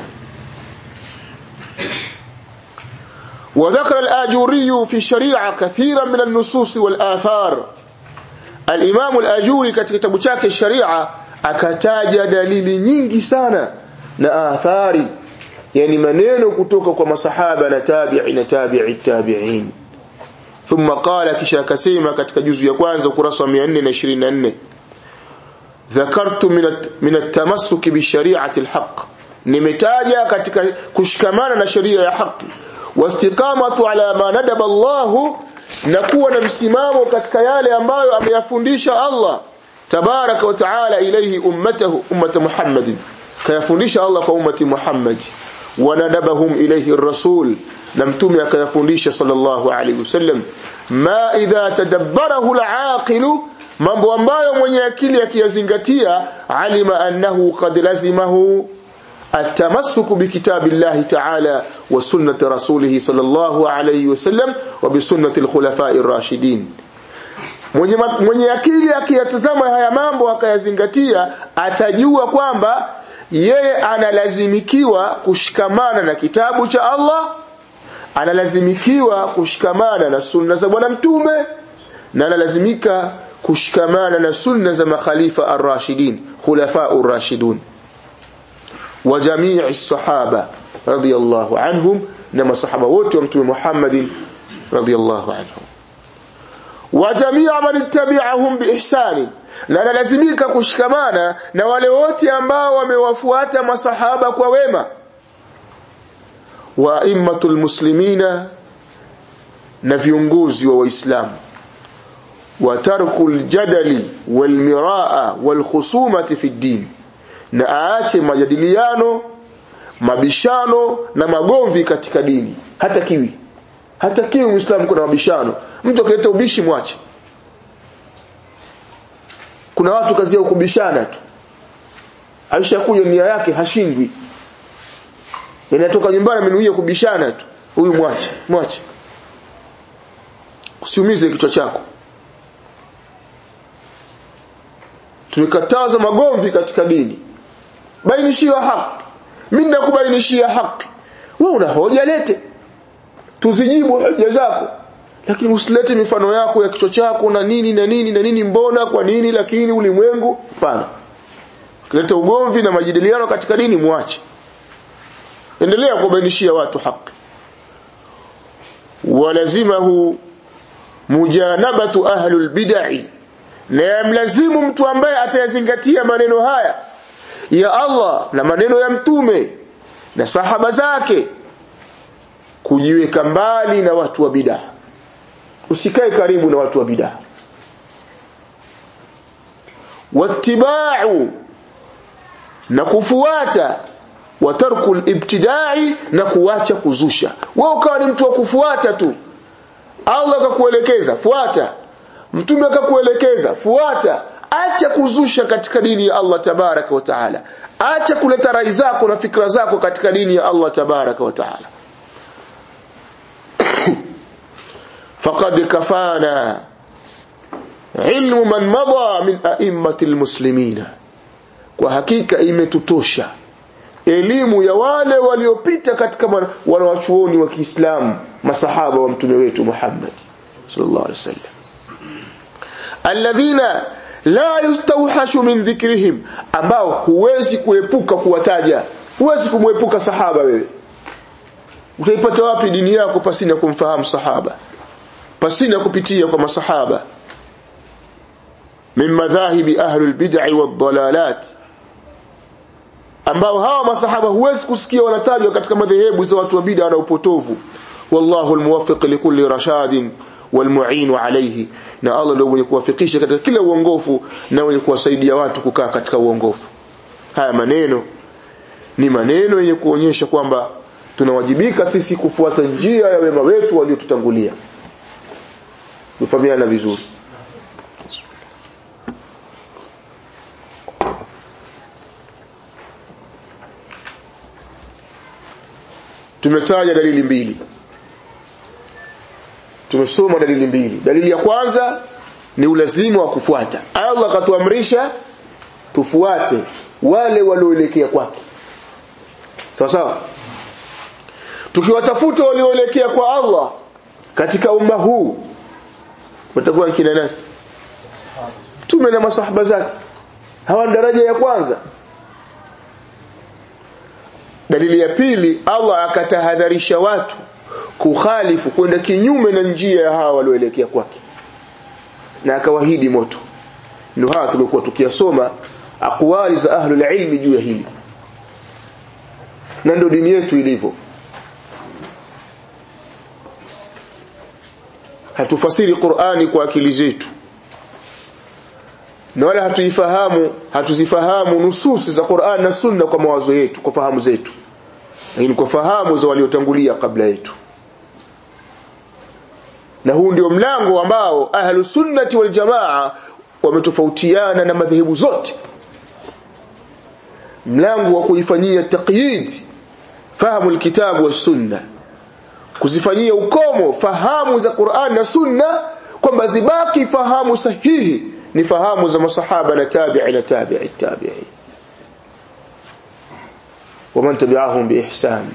وذكر الآجوري في الشريعة كثيرا من النصوص والآثار الإمام الآجوري katika kitabu chake sharia akataja dalili nyingi sana na athari yani maneno kutoka kwa masahaba na tabi'i na tabi'i tabi'in thumma qala kisha akasema katika juzu ya kwanza ukurasa wa 424 dhakartu min at-tamassuk bi shari'ati al-haq nimetaja katika kushikamana na sheria ya haki wastiqamatu ala ma nadaba Allah na kuwa na msimamo katika yale ambayo ameyafundisha Allah tabaraka wa taala ilayhi ummatahu ummata Muhammadin kayafundisha Allah kwa ummati Muhammad wanadabahum ilayhi rasul na mtume akayafundisha sallallahu alayhi wasallam ma idha tadabbarahu al-aqilu mambo ambayo mwenye akili akiyazingatia alima annahu qad lazimahu التمسك بكتاب الله تعالى وسنة رسوله صلى الله عليه وسلم وبسنة الخلفاء الراشدين mwenye, mwenye akili akiyatazama haya mambo akayazingatia atajua kwamba yeye analazimikiwa kushikamana na kitabu cha Allah analazimikiwa kushikamana na sunna za bwana mtume na analazimika kushikamana na sunna za makhalifa ar-rashidin khulafa ar-rashidun wa jamii as-sahaba radiyallahu anhum na masahaba wote wa mtume Muhammad radiyallahu anhum wa jamii man ittabi'ahum biihsani na analazimika kushikamana na wale wote ambao wamewafuata masahaba kwa wema wa immatul muslimina na viongozi wa waislamu wa tarkul jadali wal miraa wal khusumati fi din na aache majadiliano mabishano na magomvi katika dini hata kiwi hata kiwi muislamu kuna mabishano mtu akileta ubishi mwache kuna watu kazi yao kubishana tu alishakuja nia yake hashindwi inatoka nyumbani amenuia kubishana tu huyu mwache mwache usiumize kichwa chako tumekataza magomvi katika dini bainishia haki mimi nakubainishia haki wewe una hoja lete tuzijibu hoja zako lakini usilete mifano yako ya kichwa chako na nini na nini na nini mbona kwa nini lakini ulimwengu hapana kileta ugomvi na majadiliano katika dini muache endelea kubainishia watu haki walazimahu mujanabatu ahlul bid'ah na yamlazimu mtu ambaye atayazingatia maneno haya ya Allah na maneno ya mtume na sahaba zake kujiweka mbali na watu wa bid'ah usikae karibu na watu wa bid'ah wattiba'u na kufuata wa tarku ibtidai na kuacha kuzusha wewe ukawa ni mtu wa kufuata tu Allah akakuelekeza fuata mtume akakuelekeza fuata acha kuzusha katika dini ya Allah tabaraka wa taala acha kuleta rai zako na fikra zako katika dini ya Allah tabaraka wa taala faqad kafana ilmu man mada min a'immati almuslimina kwa hakika imetutosha elimu ya wale waliopita katika wanawachuoni wa Kiislamu masahaba wa mtume wetu Muhammad sallallahu alaihi wasallam alladhina la yustawhashu min dhikrihim ambao huwezi kuepuka kuwataja huwezi kumwepuka sahaba wewe utaipata wapi dini yako pasina kumfahamu sahaba pasina kupitia kwa masahaba min madhahibi ahli albid'i wad-dalalat ambao hawa masahaba huwezi kusikia wanatajwa katika madhehebu za watu wa bid'a na upotovu wallahu almuwaffiq likulli rashadin walmu'in alayhi na Allah ndio mwenye kuwafikisha katika kila uongofu na mwenye kuwasaidia watu kukaa katika uongofu haya maneno ni maneno yenye kuonyesha kwamba tunawajibika sisi kufuata njia ya wema wetu waliotutangulia tufahamiana vizuri tumetaja dalili mbili tumesoma dalili mbili dalili ya kwanza ni ulazima wa kufuata Allah akatuamrisha tufuate wale walioelekea kwake sawa sawa tukiwatafuta walioelekea kwa Allah katika umma huu watakuwa kina nani tume na masahaba zake hawa daraja ya kwanza dalili ya pili Allah akatahadharisha watu kukhalifu kwenda kinyume na njia ya hawa walioelekea kwake na akawahidi moto ndio hawa tulikuwa tukiyasoma aqwali za ahlul ilmi juu ya hili na ndio dini yetu ilivyo hatufasiri Qur'ani kwa akili zetu na wala hatuifahamu hatuzifahamu nususi za Qur'an na Sunna kwa mawazo yetu kwa fahamu zetu lakini kwa fahamu za waliotangulia kabla yetu na huu ndio mlango ambao ahlu sunnati wal jamaa wametofautiana na madhehebu zote mlango wa kuifanyia taqyid fahamu alkitabu was sunna kuzifanyia ukomo fahamu za Qur'an na Sunna kwamba zibaki fahamu sahihi ni fahamu za masahaba na tabi'i na tabi'i tabi'i ومن تبعهم بإحسان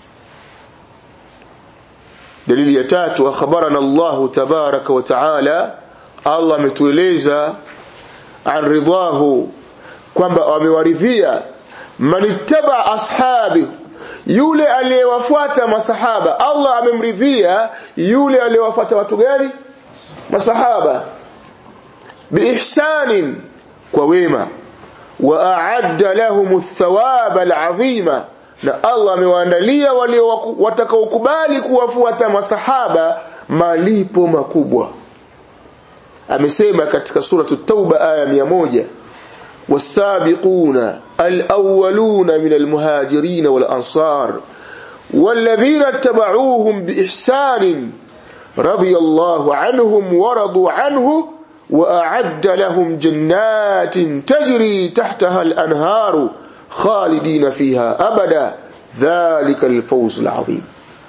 دليل ya tatu akhbarana Allah tabaraka wa taala Allah ametueleza an ridahu kwamba wamewaridhia manittaba ashabi yule aliyewafuata masahaba Allah amemridhia yule aliyewafuata watu gani masahaba biihsanin kwa wema wa a'adda lahum athawaba al'azima na Allah amewaandalia wale watakaokubali kuwafuata masahaba malipo makubwa amesema katika suratu tauba aya 100 والسابقون الأولون من المهاجرين والأنصار والذين اتبعوهم بإحسان رضي الله عنهم ورضوا عنه وأعد لهم جنات تجري تحتها الأنهار خالدين فيها أبدا ذلك الفوز العظيم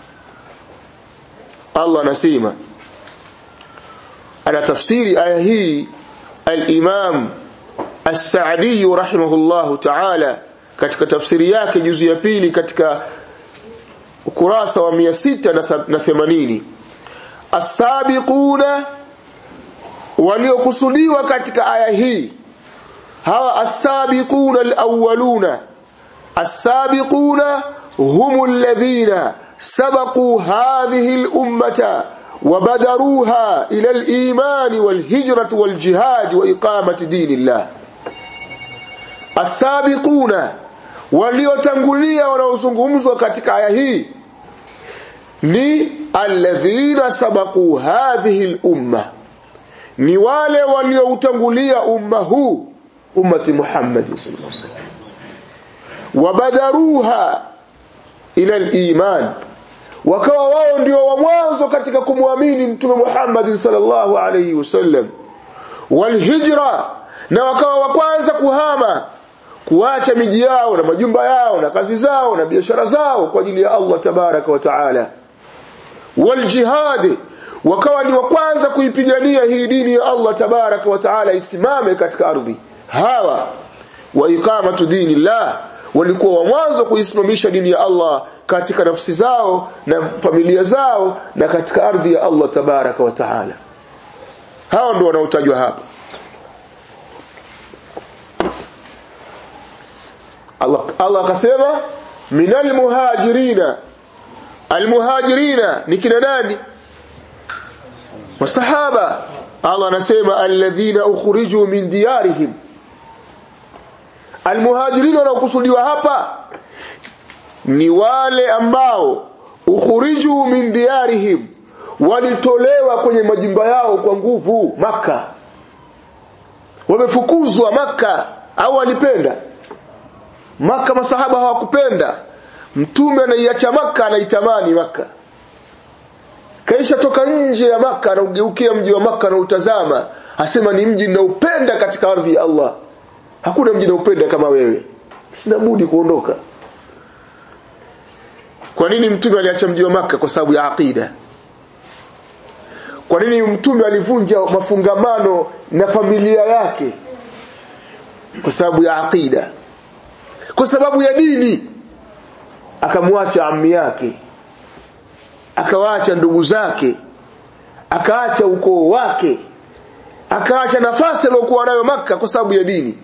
الله نسيما أنا تفسير آية هي الإمام As-Sa'di rahimahullahu ta'ala katika tafsiri yake juzu ya pili katika ukurasa wa 680 As-sabiquna waliokusudiwa katika aya hii hawa as-sabiquna al-awwaluna as-sabiquna hum alladhina sabaqu hadhihi al-ummata وبدروها إلى الإيمان والهجرة والجهاد وإقامة دين الله asabiquna waliotangulia wanaozungumzwa katika aya hii ni alladhina sabaqu hadhihi al-umma ni wale walioutangulia umma huu ummati Muhammad sallallahu alaihi wasallam wabadaruha ila al-iman wakawa wao ndio wa mwanzo katika kumwamini mtume Muhammad sallallahu alaihi wasallam walhijra na wakawa wa kwanza kuhama kuacha miji yao na majumba yao na kazi zao na biashara zao kwa ajili ya Allah tabaraka wa taala waljihad wakawa ni wa kwanza kuipigania hii dini ya Allah tabaraka wa taala isimame katika ardhi hawa wa iqamatu dinillah walikuwa wa mwanzo kuisimamisha dini ya Allah katika nafsi zao na familia zao na katika ardhi ya Allah tabaraka wa taala hao ndio wanaotajwa hapa Allah Allah akasema minal muhajirina almuhajirina ni kina nani masahaba Allah anasema alladhina ukhriju min diyarihim almuhajirina wanaokusudiwa hapa ni wale ambao ukhriju min diyarihim walitolewa kwenye majumba yao kwa nguvu maka wamefukuzwa maka au walipenda maka masahaba hawakupenda mtume anaiacha maka anaitamani maka kaisha toka nje ya maka anaugeukia mji wa maka anautazama asema ni mji ninaupenda katika ardhi ya Allah hakuna mji ninaupenda kama wewe sina budi kuondoka kwa nini mtume aliacha mji wa maka kwa sababu ya aqida kwa nini mtume alivunja mafungamano na familia yake kwa sababu ya aqida kwa sababu ya dini akamwacha ammi yake akawaacha ndugu zake akaacha ukoo wake akaacha nafasi aliyokuwa nayo maka kwa sababu ya dini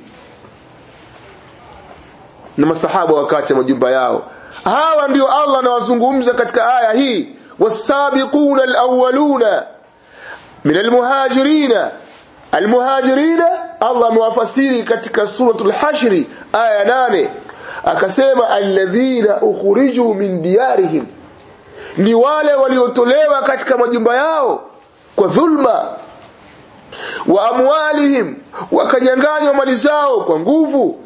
na masahaba wakaacha majumba yao hawa ndio Allah anawazungumza katika aya hii wasabiquna alawwaluna min almuhajirina almuhajirina Allah amewafasiri katika suratul hashri aya nane akasema alladhina ukhriju min diyarihim ni wale waliotolewa katika majumba yao kwa dhulma wa amwalihim wakanyanganywa mali zao kwa nguvu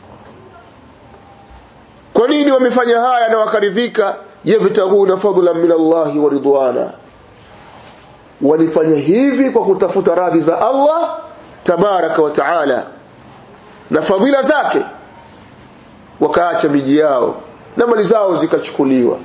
kwa nini wamefanya haya na wakaridhika yabtaghuna fadlan min Allah wa ridwana walifanya hivi kwa kutafuta radhi za Allah tabaraka wa taala na fadhila zake wakaacha miji yao na mali zao zikachukuliwa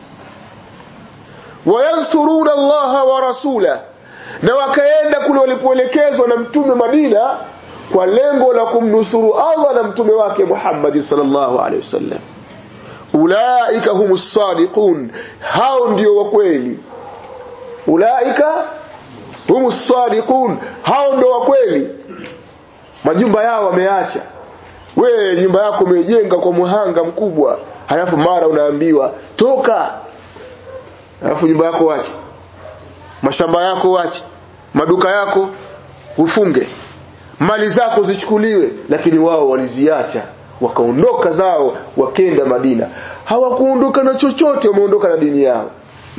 wayansuruna Allah wa rasula na wakaenda kule walipoelekezwa na mtume Madina kwa lengo la kumnusuru Allah na mtume wake Muhammad sallallahu alaihi wasallam ulaika humus sadiqun hao ndio wa kweli ulaika humus sadiqun hao ndio wa kweli majumba yao wameacha we nyumba yako umejenga kwa muhanga mkubwa halafu mara unaambiwa toka halafu nyumba yako wache mashamba yako wache maduka yako ufunge mali zako zichukuliwe lakini wao waliziacha wakaondoka zao wakenda Madina hawakuondoka na chochote wameondoka na dini yao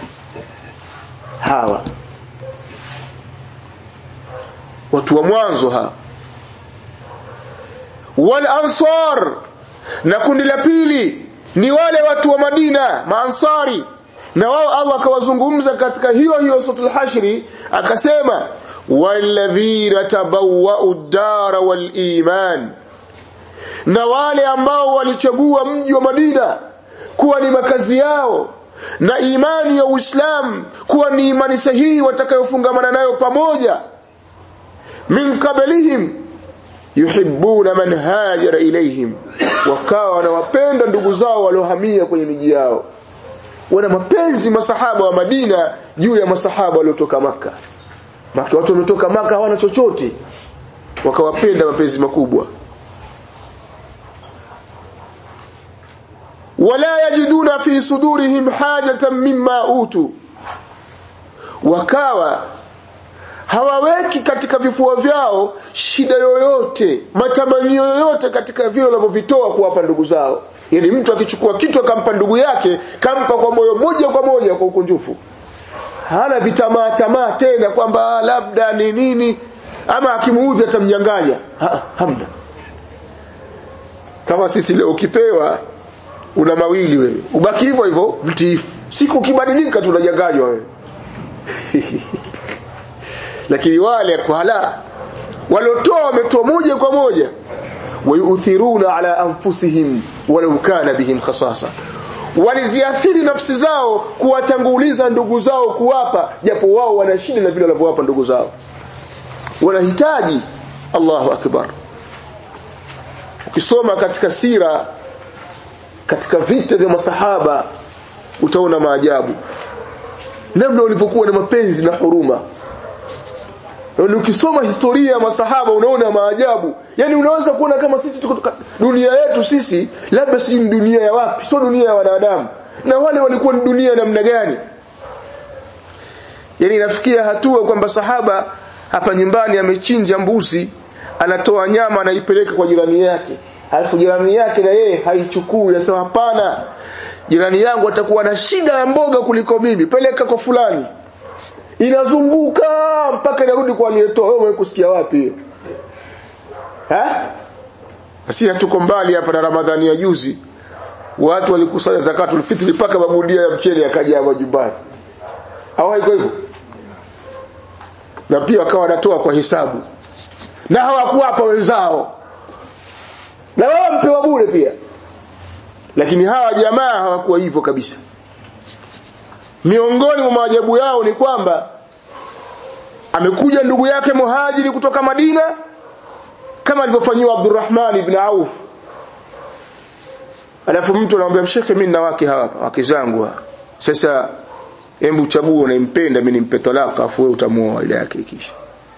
hawa watu wa mwanzo hawa wal ansar na kundi la pili ni wale watu wa Madina maansari na wao Allah akawazungumza katika hiyo hiyo suratul hashri akasema walladhina tabawwa'u ad-dara wal iman na wale ambao walichagua mji wa Madina kuwa ni makazi yao na imani ya Uislamu kuwa ni imani sahihi watakayofungamana nayo pamoja min qablihim yuhibbuna man hajara ilaihim wakawa wanawapenda ndugu zao waliohamia kwenye miji yao wana mapenzi masahaba wa Madina juu ya masahaba waliotoka maka maka watu wametoka maka hawana chochote wakawapenda mapenzi makubwa wala yajiduna fi sudurihim hajatan mimma utu wakawa hawaweki katika vifua vyao shida yoyote matamanio yoyote katika vile wanavyovitoa kuwapa ndugu zao yani mtu akichukua kitu akampa ndugu yake kampa kwa moyo moja kwa moja kwa ukunjufu hana vitamaa tamaa tena kwamba labda ni nini ama akimuudhi atamnyang'anya ha, hamna kama sisi leo ukipewa una mawili wewe ubaki hivyo hivyo mtiifu siku ukibadilika tunanyang'anywa wewe lakini wale kwala waliotoa wametoa moja kwa moja wayuthiruna ala anfusihim walau kana bihim khasasa waliziathiri nafsi zao kuwatanguliza ndugu zao kuwapa japo wao wana shida na vile wanavyowapa ndugu zao wanahitaji Allahu akbar ukisoma katika sira katika vita vya masahaba utaona maajabu namna walivyokuwa na mapenzi na huruma na ukisoma historia ya masahaba unaona maajabu yani unaweza kuona kama sisi tuko dunia yetu sisi labda si dunia ya wapi sio dunia ya wanadamu na wale walikuwa ni dunia namna gani yani inafikia hatua kwamba sahaba hapa nyumbani amechinja mbuzi anatoa nyama anaipeleka kwa jirani yake alafu jirani yake na yeye haichukui anasema hapana jirani yangu atakuwa na shida ya mboga kuliko mimi peleka kwa fulani inazunguka mpaka inarudi kwa aliyetoa wewe umekusikia wapi eh si hatuko mbali hapa na Ramadhani ya juzi watu walikusanya zakatul fitri mpaka magunia ya mchele yakaja majumbani hawaiko hivyo na pia wakawa wanatoa kwa hisabu na hawakuwapa wenzao na wao mpewa bure pia lakini hawa jamaa hawakuwa hivyo kabisa miongoni mwa maajabu yao ni kwamba amekuja ndugu yake muhajiri kutoka Madina kama alivyofanyiwa Abdurrahman ibn Auf alafu mtu anamwambia mshekhe mimi na wake hapa wake zangu sasa hebu chague unampenda mimi nimpe talaka afu wewe utamuoa ile yake kisha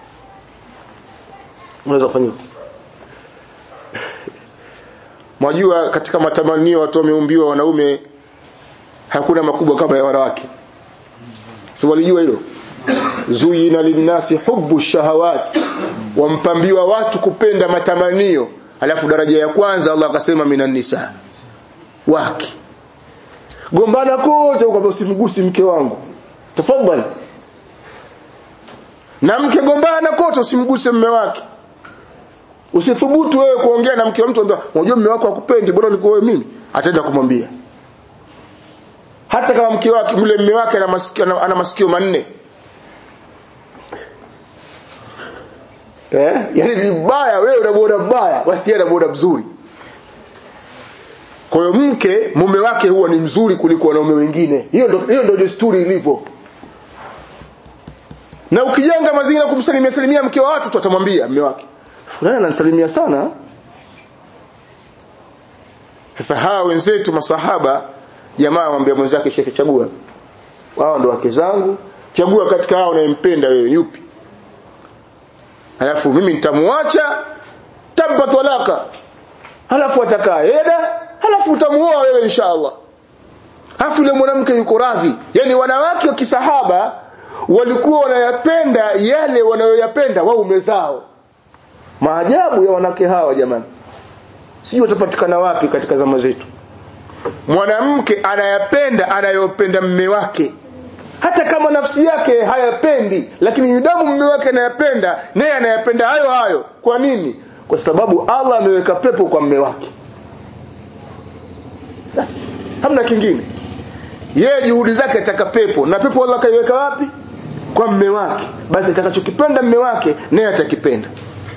unaweza kufanya Mwajua katika matamanio watu wameumbiwa wanaume hakuna makubwa kama ya wanawake. Si walijua hilo? Zuyina linnasi hubbu shahawat. Wampambiwa watu kupenda matamanio. Alafu daraja ya kwanza Allah akasema minan nisa. Wake. Gombana kote ukwambia usimgusi mke wangu. Tafadhali. Na mke gombana kote usimguse mume wake. Usithubutu wewe kuongea na mke wa mtu ambaye unajua mume wako hakupendi bora niko wewe mimi ataenda kumwambia. Hata kama mke wake mle mume wake ana masikio ana, ana masikio manne. Eh? Yaani vibaya wewe unamuona mbaya, basi yeye anamuona mzuri. Kwa hiyo mke mume wake huwa ni mzuri kuliko wanaume wengine. Hiyo ndio hiyo ndio desturi ilivyo. Na ukijenga mazingira kumsalimia salimia mke wa watu tutamwambia mume wake fulani ananisalimia sana sasa hawa wenzetu masahaba jamaa waambia mwenzake shekhe chagua wao ndo wake zangu chagua katika hao unayempenda wewe yupi alafu mimi nitamwacha tampa talaka alafu atakaa eda alafu utamuoa wewe inshallah alafu yule mwanamke yuko radhi yani wanawake wa kisahaba walikuwa wanayapenda yale wanayoyapenda waume zao maajabu ya wanawake hawa jamani sijui watapatikana wapi katika zama zetu mwanamke anayapenda anayopenda mme wake hata kama nafsi yake hayapendi lakini yudamu mme wake anayapenda naye anayapenda hayo hayo kwa nini kwa sababu Allah ameweka pepo kwa mme wake basi hamna kingine yeye juhudi zake ataka pepo na pepo Allah kaiweka wapi kwa mme wake basi atakachokipenda mme wake naye atakipenda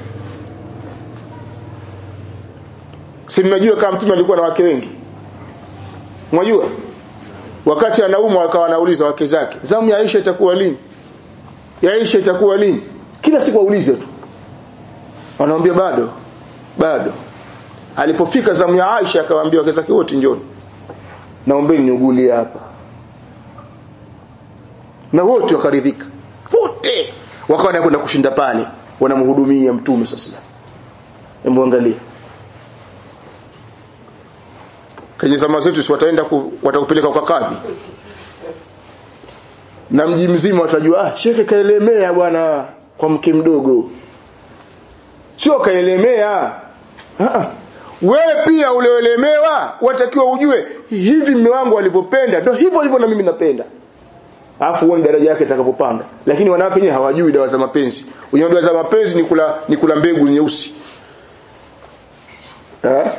si mnajua kama mtume alikuwa na wake wengi mwajua wakati anaumwa akawa anauliza wake zake zamu ya Aisha itakuwa lini ya Aisha itakuwa lini kila siku aulize tu wanamwambia bado bado alipofika zamu ya Aisha akawaambia wake zake wote njoni naombeni niugulie hapa na wote wakaridhika wote wakawa wanakwenda kushinda pale wanamhudumia mtume sasa hebu angalia kwenye zama zetu si wataenda ku, watakupeleka kwa kadhi na mji mzima watajua ah shekhe kaelemea bwana kwa mke mdogo sio kaelemea ah wewe pia ulioelemewa watakiwa ujue hivi mume wangu alivyopenda ndio hivyo hivyo na mimi napenda alafu uone daraja yake itakapopanda lakini wanawake wenyewe hawajui dawa za mapenzi wenyewe dawa za mapenzi ni kula ni kula mbegu nyeusi eh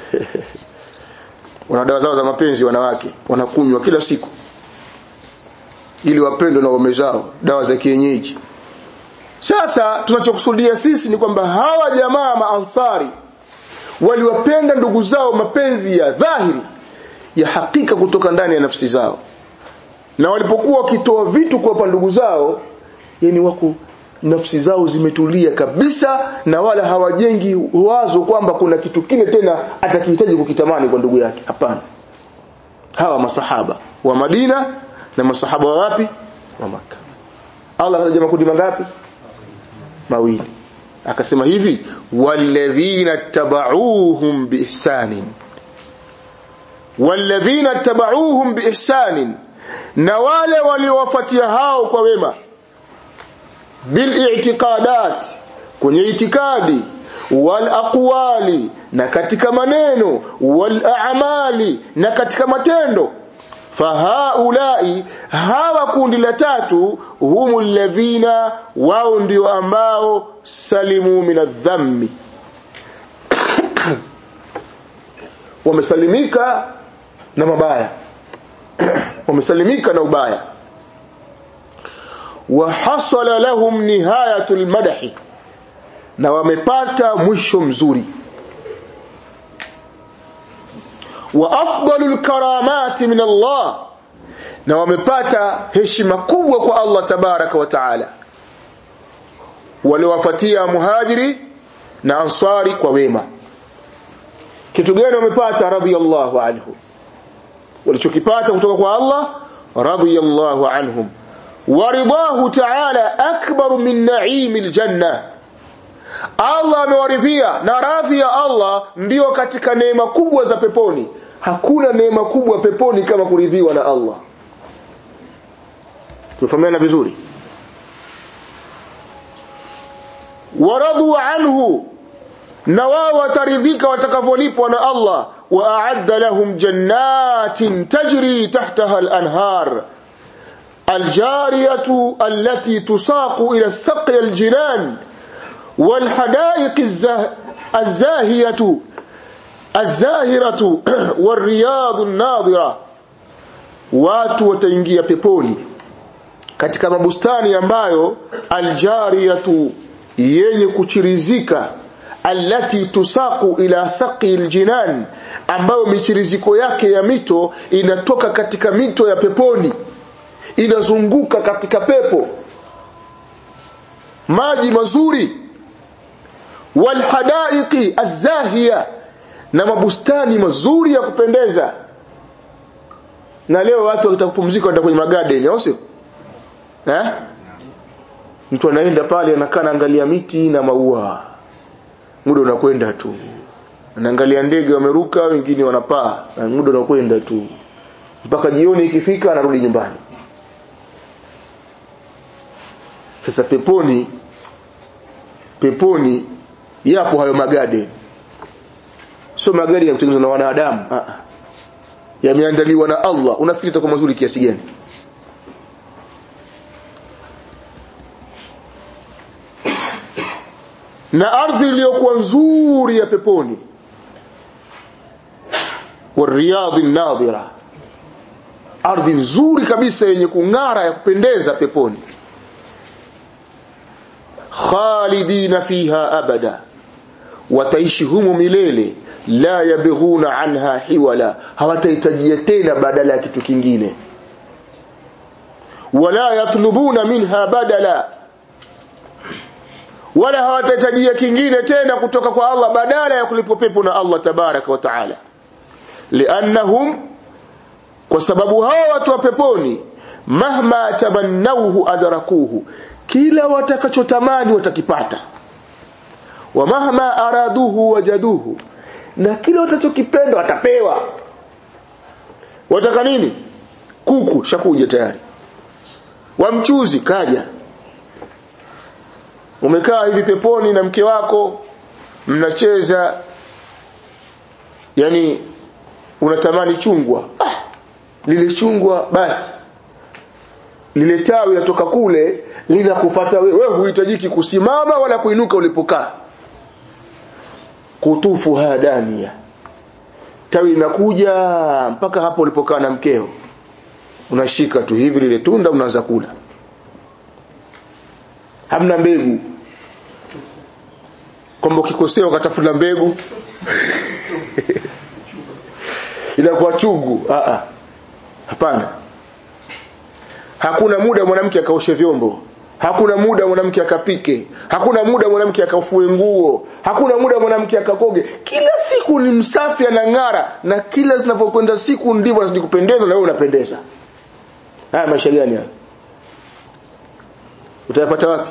wana dawa zao za mapenzi wanawake wanakunywa kila siku ili wapendwe na waume zao dawa za kienyeji sasa tunachokusudia sisi ni kwamba hawa jamaa maansari waliwapenda ndugu zao mapenzi ya dhahiri ya hakika kutoka ndani ya nafsi zao na walipokuwa wakitoa vitu kuwapa ndugu zao yani wako nafsi zao zimetulia kabisa na wala hawajengi wazo kwamba kuna kitu kile tena atakihitaji kukitamani kwa ndugu yake hapana hawa masahaba wa Madina na masahaba wa wapi wa Makka Allah anataja makundi mangapi mawili akasema hivi walladhina tabauhum biihsanin walladhina tabauhum biihsanin na wale waliowafuatia hao kwa wema bil'itiqadat kwenye itikadi wal aqwali na katika maneno wal a'mali na katika matendo fahaulai hawa kundi la tatu humu alladhina wao ndio ambao salimu minadhammi wamesalimika na mabaya wamesalimika na ubaya wa hasala lahum nihayatul madahi na wamepata mwisho mzuri wa afdalul karamati min Allah na wamepata heshima kubwa kwa Allah tabaraka wa taala waliowafuatia muhajiri na ansari kwa wema kitu gani wamepata radhiyallahu anhu walichokipata kutoka kwa Allah radhiyallahu anhum waridahu ta'ala akbar min na'imil janna Allah amewaridhia na radhi ya Allah ndiyo katika neema kubwa za peponi hakuna neema kubwa peponi kama kuridhiwa na Allah tufahamiana vizuri waradu anhu na wao wataridhika watakavyolipwa na Allah wa a'adda lahum jannatin tajri tahtaha al-anhar الجارية التي تساق إلى السقي الجنان والحدائق الزاه الزاهية الزاهرة والرياض الناظرة watu wataingia peponi katika mabustani ambayo aljariyatu yenye kuchirizika allati tusaku ila saqi aljinan ambayo michiriziko yake ya mito inatoka katika mito ya peponi inazunguka katika pepo maji mazuri walhadaiqi azahiya na mabustani mazuri ya kupendeza na leo watu wakitaka kupumzika wanaenda kwenye magarden au sio eh mtu anaenda pale anakaa anaangalia miti na maua muda unakwenda tu anaangalia ndege wameruka wengine wanapaa na muda unakwenda tu mpaka jioni ikifika anarudi nyumbani sasa peponi peponi yapo hayo magade sio magari yakutengenezwa na wanadamu ah yameandaliwa na Allah unafikiri itakuwa mazuri kiasi gani na ardhi iliyokuwa nzuri ya peponi wariyadhi nadhira ardhi nzuri kabisa yenye kung'ara ya kupendeza peponi khalidina fiha abada wataishi humo milele la yabghuna anha hiwala hawatahitajia tena badala ya kitu kingine wala yatlubuna minha badala wala hawatahitajia kingine tena kutoka kwa Allah badala ya kulipwa pepo na Allah tabaraka wa taala liannahum kwa sababu hawa watu wa peponi mahma tabannauhu adrakuhu kila watakachotamani watakipata wa mahma araduhu wajaduhu na kile watachokipenda watapewa wataka nini kuku shakuja tayari wamchuzi kaja umekaa hivi peponi na mke wako mnacheza yani unatamani chungwa ah, lile chungwa basi lile tawi latoka kule linakufata wewe wewe huhitajiki kusimama wala kuinuka ulipokaa kutufu hadania tawi linakuja mpaka hapo ulipokaa na mkeo unashika tu hivi lile tunda unaanza kula hamna mbegu kwamba ukikosea ukatafuta mbegu inakuwa chungu a a hapana hakuna muda mwanamke akaoshe vyombo hakuna muda mwanamke akapike hakuna muda mwanamke akafue nguo hakuna muda mwanamke akakoge kila siku ni msafi anang'ara na kila zinavyokwenda siku ndivyo anazidi kupendeza na wewe unapendeza haya maisha gani haya utayapata wapi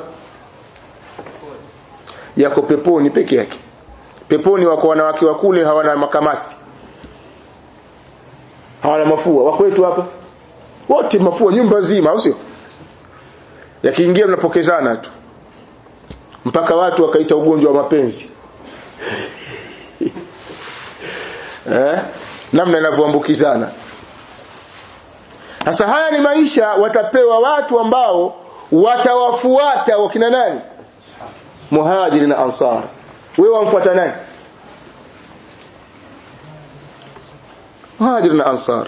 yako peponi peke yake peponi wako wanawake wa kule hawana makamasi hawana mafua wako wetu hapa wote mafua nyumba nzima au sio yakiingia mnapokezana tu mpaka watu wakaita ugonjwa wa mapenzi eh namna inavyoambukizana sasa haya ni maisha watapewa watu ambao watawafuata wakina nani muhajiri na ansar wewe wamfuata nani muhajir na ansar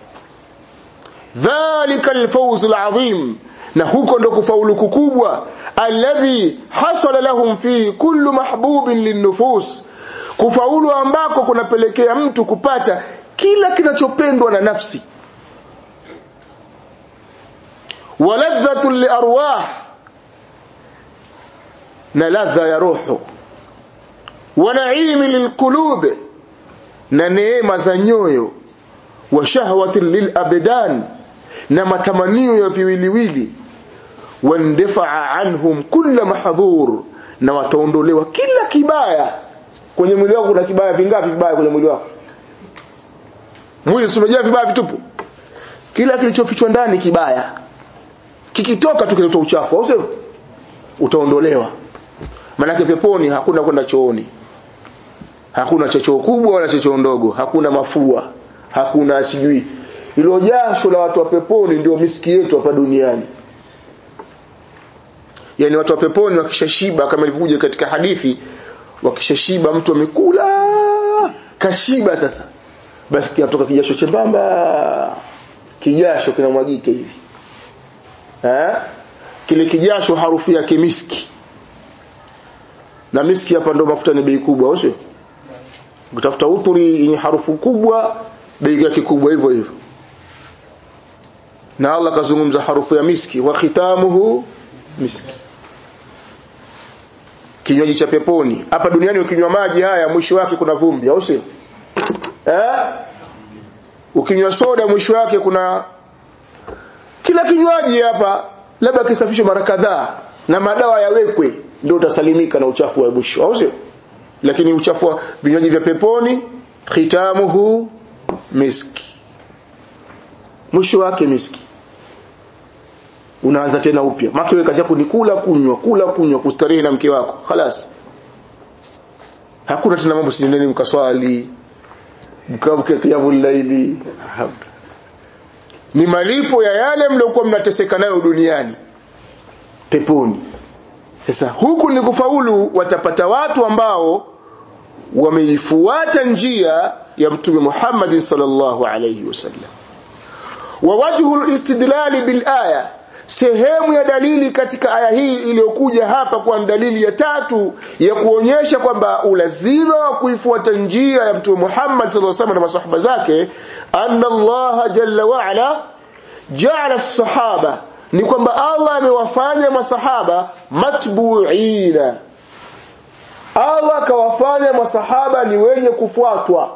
dhalika alfawz alazim na huko ndo kufaulu kukubwa alladhi hasala lahum fi kullu mahbubin linnufus kufaulu ambako kunapelekea mtu kupata kila kinachopendwa na nafsi waladhatu liarwah na ladha ya roho wa naimi lilqulub na neema za nyoyo wa shahwati lilabdan na matamanio ya viwiliwili wandafaa anhum kulla mahdhur na wataondolewa kila kibaya kwenye mwili wako kuna kibaya vingapi vibaya kwenye mwili wako mwili umejaa vibaya vitupu kila kilichofichwa ndani kibaya kikitoka tu kilitoa uchafu au sio utaondolewa manake peponi hakuna kwenda chooni hakuna choo kubwa wala choo ndogo hakuna mafua hakuna sijui ilo jasho la watu wa peponi ndio miski yetu hapa duniani yani watu wa peponi wakishashiba kama ilivyokuja katika hadithi wakishashiba mtu amekula kashiba sasa basi kinatoka kijasho chembamba kijasho kinamwagika hivi eh kile kijasho harufu yake miski na miski hapa ndo mafuta ni bei kubwa sio ukitafuta uturi yenye harufu kubwa bei yake kubwa hivyo hivyo na Allah kazungumza harufu ya miski wa khitamuhu miski kinywaji cha peponi hapa duniani ukinywa maji haya mwisho wake kuna vumbi au sio eh ukinywa soda mwisho wake kuna kila kinywaji hapa labda kisafishwe mara kadhaa na madawa yawekwe ndio utasalimika na uchafu wa mwisho au sio lakini uchafu wa vinywaji vya peponi khitamuhu miski mwisho wake miski unaanza tena upya maki wewe kazi yako ni kula kunywa kula kunywa kustarehe na mke wako خلاص hakuna tena mambo sinendeni mkaswali mkamke qiyamul laili ni malipo ya yale mliokuwa mnateseka nayo duniani peponi sasa huku ni kufaulu watapata watu ambao wameifuata njia ya mtume Muhammad sallallahu alayhi wasallam wa wajhu al-istidlal bil aya sehemu ya dalili katika aya hii iliyokuja hapa kwa dalili ya tatu ya kuonyesha kwamba ulazima wa kuifuata njia ya mtume Muhammad sallallahu alaihi wasallam na masahaba zake anna Allah jalla wa ala ja'ala as-sahaba ni kwamba Allah amewafanya masahaba matbu'ina Allah akawafanya masahaba ni wenye kufuatwa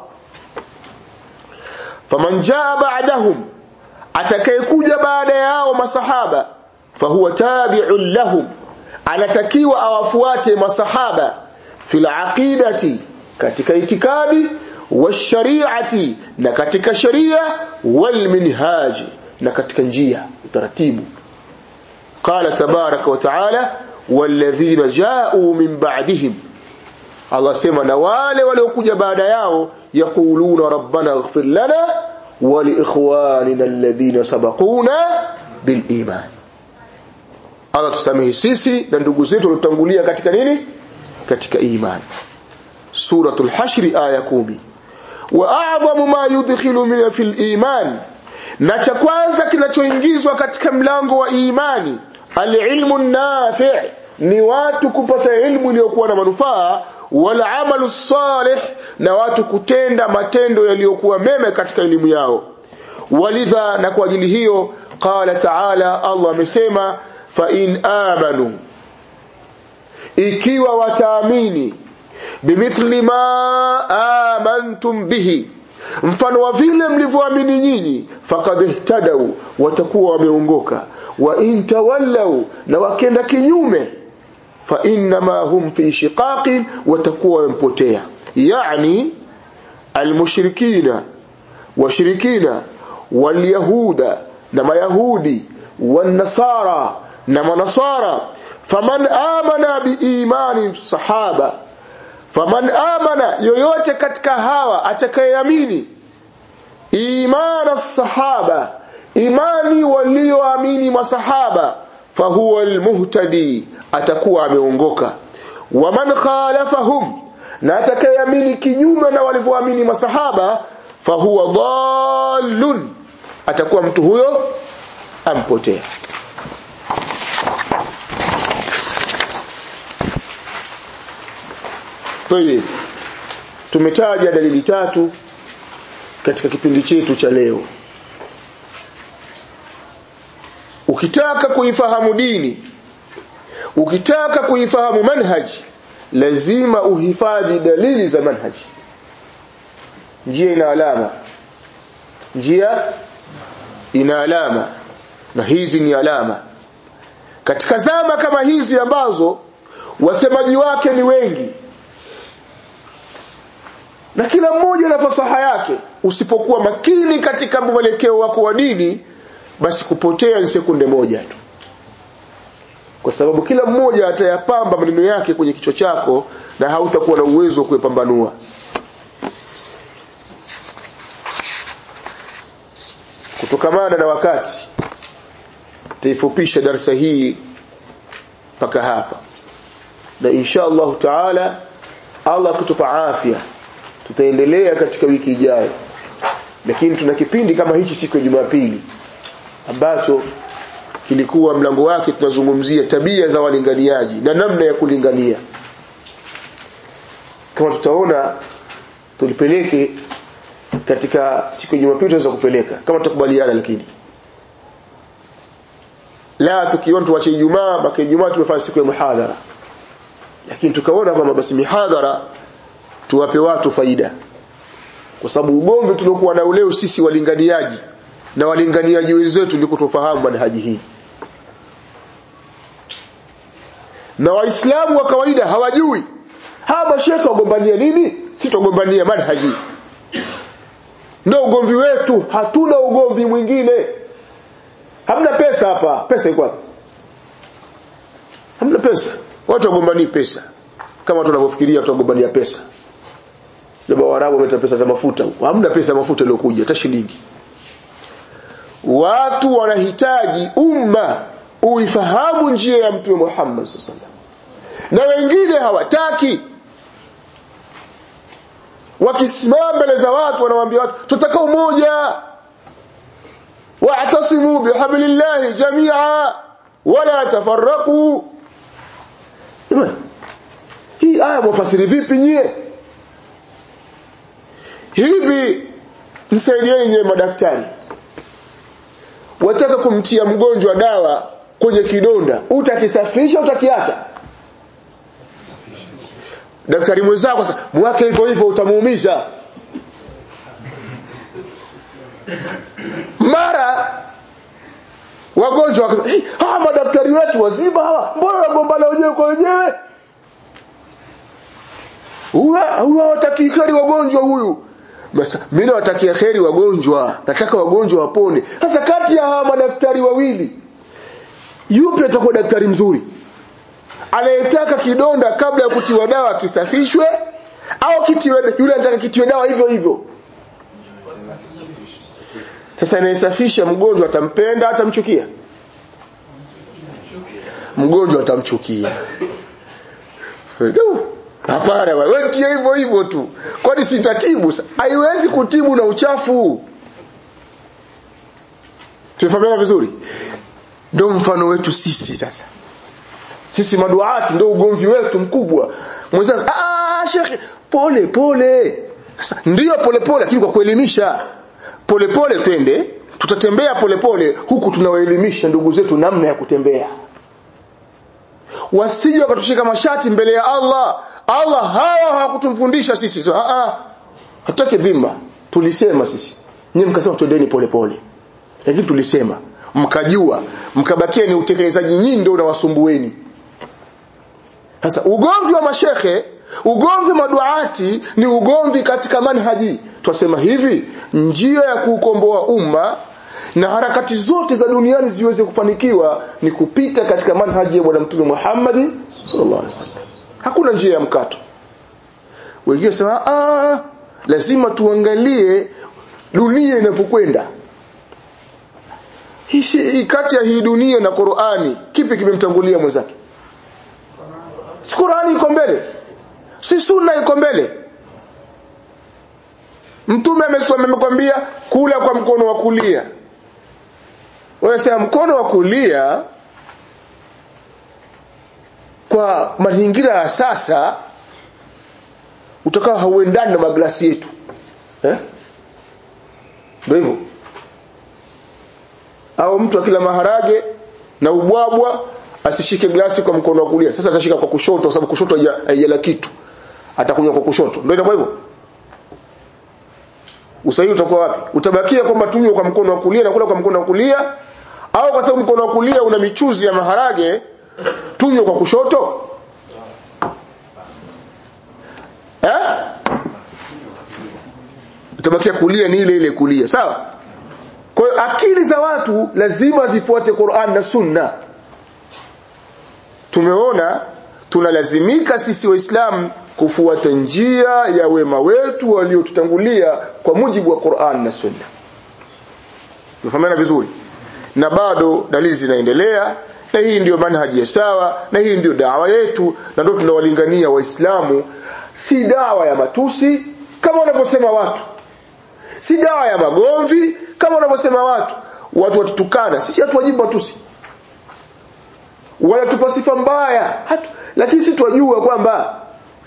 faman jaa ba'dahum atakayekuja baada yao masahaba fahuwa tabi'un lahum anatakiwa awafuate masahaba fil aqidati katika itikadi washariati na katika sharia wal minhaj na katika njia utaratibu qala tabaraka wa taala walladhina ja'u min ba'dihim Allah sema na wale waliokuja baada yao yaquluna rabbana ighfir lana ولإخواننا الذين سبقونا بالإيمان Allah tusamehe sisi na ndugu zetu waliotangulia katika nini katika imani suratul hashr aya kumi wa a'zamu ma yudkhilu min fil iman na cha kwanza kinachoingizwa katika mlango wa imani alilmu nafi' ni watu kupata ilmu iliyokuwa na manufaa wal amalu salih na watu kutenda matendo yaliyokuwa mema katika elimu yao walidha na kwa ajili hiyo qala ta'ala Allah amesema fa in amanu ikiwa wataamini bimithli ma amantum bihi mfano wa vile mlivyoamini nyinyi faqad ihtadaw watakuwa wameongoka wa in tawallau na wakenda kinyume fa innama hum fi shiqaqin watakuwa wampotea yani almushrikina washirikina walyahuda na mayahudi wanasara na manasara faman amana biimani sahaba faman amana yoyote katika hawa atakayeamini imana sahaba imani walioamini masahaba fahuwa almuhtadi atakuwa ameongoka waman khalafahum na atakayeamini kinyume na walivyoamini masahaba fahuwa dhallun atakuwa mtu huyo ampotea Tayeb. Tumetaja dalili tatu katika kipindi chetu cha leo. Ukitaka kuifahamu dini, ukitaka kuifahamu manhaji, lazima uhifadhi dalili za manhaji. Njia ina alama. Njia ina alama. Na hizi ni alama. Katika zama kama hizi ambazo wasemaji wake ni wengi, na kila mmoja na fasaha yake usipokuwa makini katika mwelekeo wako wa dini basi kupotea ni sekunde moja tu kwa sababu kila mmoja atayapamba maneno yake kwenye kichwa chako na hautakuwa na uwezo wa kuyapambanua kutokamana na wakati taifupisha darasa hii mpaka hapa na insha Allah taala Allah kutupa afya tutaendelea katika wiki ijayo lakini tuna kipindi kama hichi siku ya Jumapili ambacho kilikuwa mlango wake tunazungumzia tabia za walinganiaji na namna ya kulingania kama tutaona tulipeleke katika siku ya Jumapili tunaweza kupeleka kama tutakubaliana lakini la tukiona tuache Ijumaa mpaka Ijumaa tumefanya siku ya muhadhara lakini tukaona kwamba basi mihadhara tuwape watu faida kwa sababu ugomvi tuliokuwa nao leo sisi walinganiaji na walinganiaji wenzetu ndiko tufahamu manhaji hii na waislamu wa kawaida hawajui hawa mashekhe wagombania nini si tugombania manhaji ndio ugomvi wetu hatuna ugomvi mwingine hamna pesa hapa pesa iko wapi hamna pesa watu wagombanii pesa kama tunavyofikiria watu wagombania pesa Jamaa Waarabu wameleta pesa za mafuta huko. Hamna pesa ya mafuta iliyokuja hata shilingi. Watu wanahitaji umma uifahamu njia ya Mtume Muhammad sallallahu na wengine hawataki. Wakisimama mbele za watu wanawaambia watu tutaka umoja. Wa'tasimu bihablillahi jami'a wala tafarraqu. Hii aya mwafasiri vipi nyie? hivi msaidieni nyewe madaktari wataka kumtia mgonjwa dawa kwenye kidonda utakisafisha utakiacha daktari mwenzako sasa mwake hivyo hivyo utamuumiza mara wagonjwa wakasema hey, hawa madaktari wetu wazima hawa mbona wagombana wenyewe kwa wenyewe huwa hawataki kheri wagonjwa huyu basi mimi nawatakia kheri wagonjwa nataka wagonjwa wapone sasa kati ya hawa madaktari wawili yupi atakuwa daktari mzuri anayetaka kidonda kabla ya kutiwa dawa kisafishwe au kitiwe yule anataka kitiwe dawa hivyo hivyo sasa anayesafisha mgonjwa atampenda atamchukia mgonjwa atamchukia hapana wewe tia hivyo hivyo tu kwani sitatibu haiwezi kutibu na uchafu tumefahamiana vizuri ndio mfano wetu sisi sasa sisi maduati ndio ugomvi wetu mkubwa mwenzangu ah shekhi pole pole sasa ndio pole pole lakini kwa kuelimisha pole pole twende tutatembea pole pole huku tunawaelimisha ndugu zetu namna ya kutembea wasije wakatushika mashati mbele ya Allah Allah hawa hawakutumfundisha sisi so, ah ah hataki dhima tulisema sisi nyinyi mkasema twendeni pole pole lakini tulisema mkajua mkabakia ni utekelezaji nyinyi ndio unawasumbueni sasa ugomvi wa mashekhe ugomvi maduati ni ugomvi katika manhaji twasema hivi njia ya kuukomboa umma na harakati zote za duniani ziweze kufanikiwa ni kupita katika manhaji ya bwana mtume Muhammad sallallahu alaihi wasallam hakuna njia ya mkato wengine sema ah lazima tuangalie dunia inapokwenda hii kati ya hii dunia na Qur'ani kipi kimemtangulia mwenzake si Qur'ani iko mbele si sunna iko mbele mtume amesoma amekwambia kula kwa mkono wa kulia wewe sema mkono wa kulia kwa mazingira ya sasa utakao hauendani na maglasi yetu eh ndio hivyo au mtu akila maharage na ubwabwa asishike glasi kwa mkono wa kulia sasa atashika kwa kushoto kwa sababu kushoto haijala kitu atakunywa kwa kushoto ndio itakuwa hivyo usahihi utakuwa wapi utabakia kwamba tunywe kwa mkono wa kulia na kula kwa mkono wa kulia au kwa sababu mkono wa kulia una michuzi ya maharage tunywe kwa kushoto eh utabakia kulia ni ile ile kulia sawa kwa hiyo akili za watu lazima zifuate Qur'an na Sunna tumeona tunalazimika sisi waislamu kufuata njia ya wema wetu waliotutangulia kwa mujibu wa Qur'an na Sunna tufahamana vizuri na bado dalili zinaendelea na hii ndiyo manhaji ya sawa na hii ndiyo dawa yetu na ndio tunawalingania waislamu si dawa ya matusi kama wanavyosema watu si dawa ya magomvi kama wanavyosema watu watu watutukana sisi hatuwajibu matusi wanatupa sifa mbaya hatu, lakini sisi twajua kwamba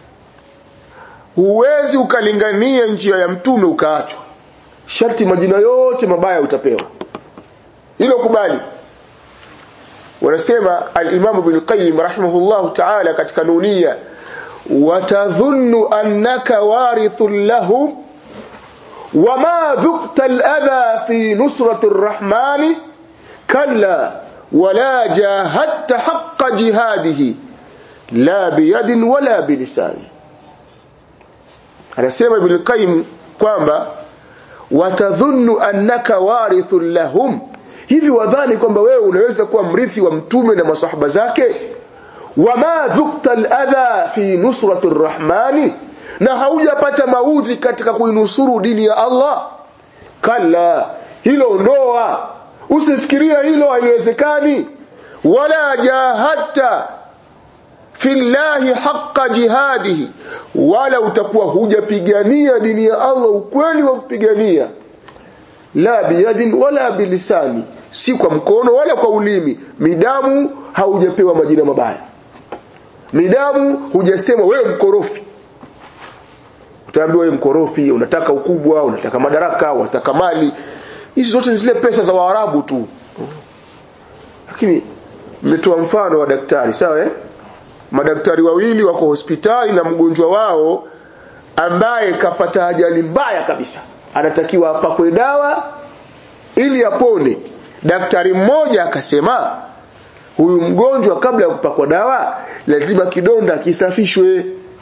huwezi ukalingania njia ya mtume ukaachwa sharti majina yote mabaya utapewa hilo kubali wanasema al-Imam Ibn Qayyim rahimahullah ta'ala katika nunia watadhunnu annaka warithun lahum wama dhuqta al-adha fi nusrati ar-rahman kalla wala jahadta haqqa jihadihi la biyadin wala bilisani anasema Ibn Qayyim kwamba watadhunnu annaka warithun lahum hivi wadhani kwamba wewe unaweza kuwa mrithi wa mtume na masahaba zake wama dhukta aladha fi nusrati rrahmani na haujapata maudhi katika kuinusuru dini ya Allah kalla hilo ndoa usifikiria hilo haliwezekani wala jahadta fillahi haqqa jihadihi wala utakuwa hujapigania dini ya Allah ukweli wa kupigania la biyadin wala bilisani si kwa mkono wala kwa ulimi midamu haujapewa majina mabaya midamu hujasema wewe mkorofi utaambiwa wewe mkorofi unataka ukubwa unataka madaraka unataka mali hizi zote zile pesa za waarabu tu lakini mmetoa mfano wa daktari sawa eh madaktari wawili wako hospitali na mgonjwa wao ambaye kapata ajali mbaya kabisa anatakiwa apakwe dawa ili apone daktari mmoja akasema huyu mgonjwa kabla ya kupakwa dawa lazima kidonda kisafishwe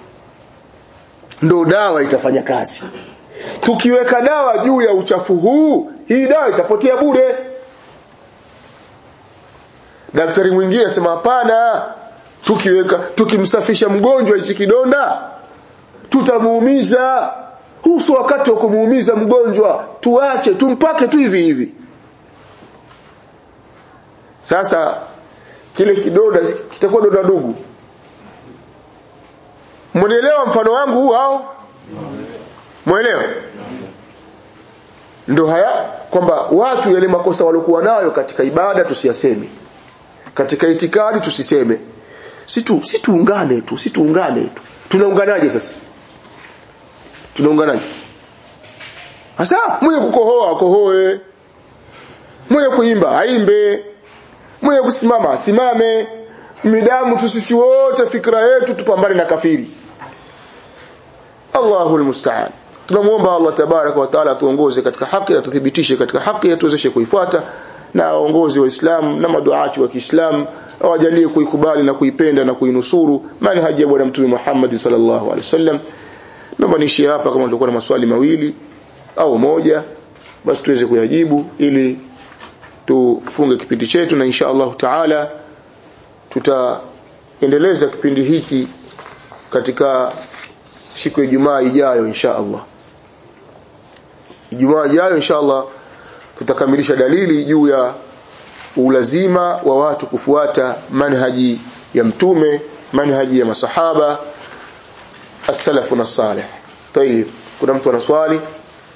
ndo dawa itafanya kazi tukiweka dawa juu ya uchafu huu hii dawa itapotea bure daktari mwingine asema hapana tukiweka tukimsafisha mgonjwa hichi kidonda tutamuumiza huu sio wakati wa kumuumiza mgonjwa tuache tumpake tu hivi hivi sasa kile kidonda kitakuwa donda ndugu mnielewa mfano wangu huu au mwelewa ndo haya kwamba watu yale makosa waliokuwa nayo katika ibada tusiyaseme katika itikadi tusiseme si tu si tuungane tu si tuungane tu tunaunganaje sasa tunaunganaje hasa mwenye kukohoa akohoe mwenye kuimba aimbe mwenye kusimama asimame midamu tu sisi wote fikra yetu tupambane na kafiri Allahul musta'an tunamuomba Allah tabaraka wa taala atuongoze katika haki na tuthibitishe katika haki atuwezeshe kuifuata na waongozi wa Islam na maduati wa Kiislamu awajalie kuikubali na kuipenda na kuinusuru manhaji ya bwana mtume Muhammad sallallahu alaihi wasallam naomba niishie hapa kama tulikuwa na maswali mawili au moja basi tuweze kuyajibu ili tufunge kipindi chetu na insha Allah taala tutaendeleza kipindi hiki katika siku ya Ijumaa ijayo insha Allah Ijumaa ijayo insha Allah tutakamilisha dalili juu ya ulazima wa watu kufuata manhaji ya mtume manhaji ya masahaba as-salafu na salih tayib kuna mtu ana swali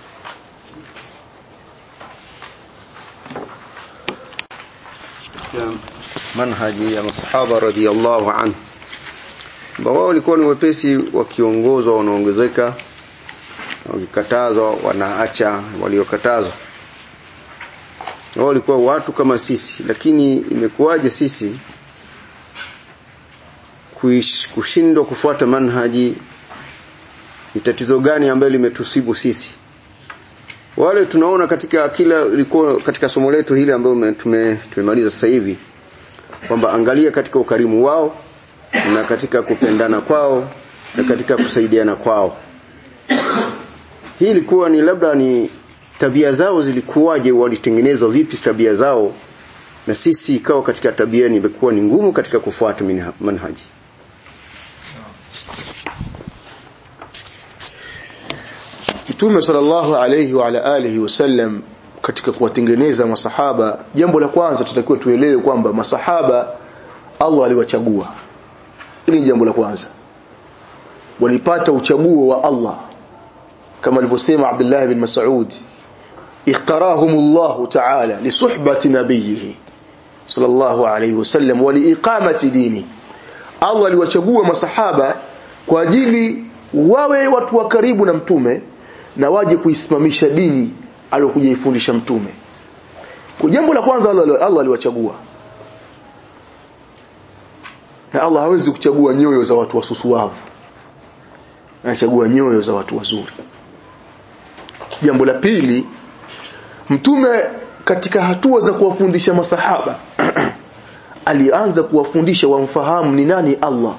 manhaji ya masahaba radhiallahu anhu ambao wao walikuwa ni wepesi wakiongozwa wanaongezeka wakikatazwa wanaacha waliokatazwa wao walikuwa watu kama sisi lakini imekuwaje sisi kushindwa kufuata manhaji ni tatizo gani ambalo limetusibu sisi wale tunaona katika kila ilikuwa katika somo letu hili ambalo tume, tumemaliza sasa hivi kwamba angalia katika ukarimu wao na katika kupendana kwao na katika kusaidiana kwao hii ilikuwa ni labda ni tabia zao zilikuwaje walitengenezwa vipi tabia zao na sisi ikawa katika tabia ni imekuwa ni ngumu katika kufuata manhaji Mtume sallallahu alayhi wa ala alihi wasallam katika kuwatengeneza masahaba jambo la kwanza tutakiwa tuelewe kwamba masahaba Allah aliwachagua hili ni jambo la kwanza walipata uchaguo wa Allah kama alivyosema Abdullah bin Mas'ud اختارهم الله تعالى لصحبة نبيه صلى الله عليه وسلم ولإقامة دينه Allah aliwachagua masahaba kwa ajili wawe watu wa karibu na mtume na waje kuisimamisha dini aliyokuja ifundisha mtume kwa jambo la kwanza Allah, Allah aliwachagua na Allah hawezi kuchagua nyoyo za watu wasusuavu anachagua nyoyo za watu wazuri jambo la pili mtume katika hatua za kuwafundisha masahaba alianza kuwafundisha wamfahamu ni nani Allah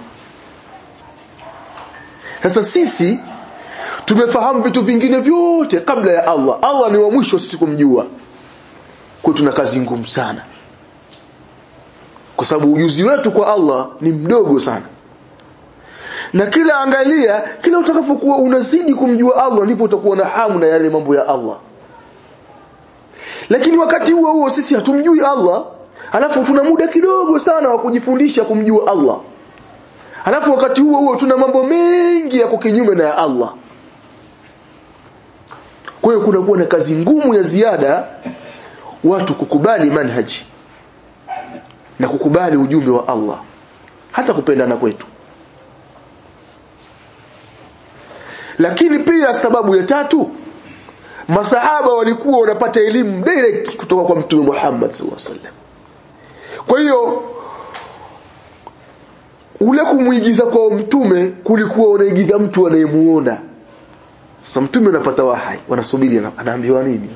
sasa sisi tumefahamu vitu vingine vyote kabla ya Allah Allah ni wa mwisho sisi kumjua kwa tuna kazi ngumu sana kwa sababu ujuzi wetu kwa Allah ni mdogo sana na kila angalia kila utakapokuwa unazidi kumjua Allah ndipo utakuwa na hamu na yale mambo ya Allah lakini wakati huo huo sisi hatumjui Allah alafu tuna muda kidogo sana wa kujifundisha kumjua Allah alafu wakati huo huo tuna mambo mengi ya kinyume na ya Allah kwa hiyo kuna kuwa na kazi ngumu ya ziada watu kukubali manhaji na kukubali ujumbe wa Allah hata kupendana kwetu lakini pia sababu ya tatu masahaba walikuwa wanapata elimu direct kutoka kwa mtume Muhammad sallallahu alaihi wasallam kwa hiyo ule kumuigiza kwa mtume kulikuwa unaigiza mtu anayemuona sasa mtume anapata wahai wanasubiri anaambiwa nini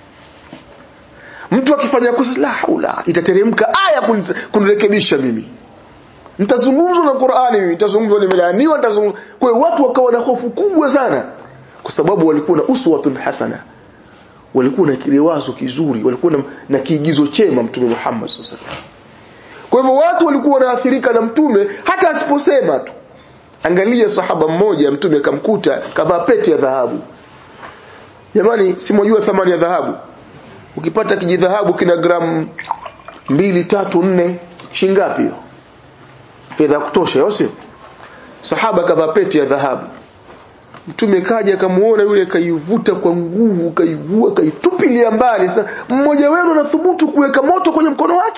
mtu akifanya kosa la haula itateremka aya kunirekebisha mimi nitazungumzwa na Qur'ani mimi nitazungumzwa nimelaaniwa nitazungumzwa kwa hiyo watu wakawa na hofu kubwa sana kwa sababu walikuwa na uswatun hasana walikuwa na kilewazo kizuri walikuwa na, na kiigizo chema mtume Muhammad sallallahu alaihi wasallam kwa hivyo watu walikuwa wanaathirika na mtume hata asiposema tu angalia sahaba mmoja mtume akamkuta kavaa pete ya dhahabu jamani simojua thamani ya dhahabu ukipata kijidhahabu kina gramu mbili tatu nne shingapi hiyo fedha kutosha sio sahaba kavaa pete ya dhahabu mtume kaja akamuona yule kaivuta kwa nguvu kaivua kaitupilia mbali sasa mmoja wenu anathubutu kuweka moto kwenye mkono wake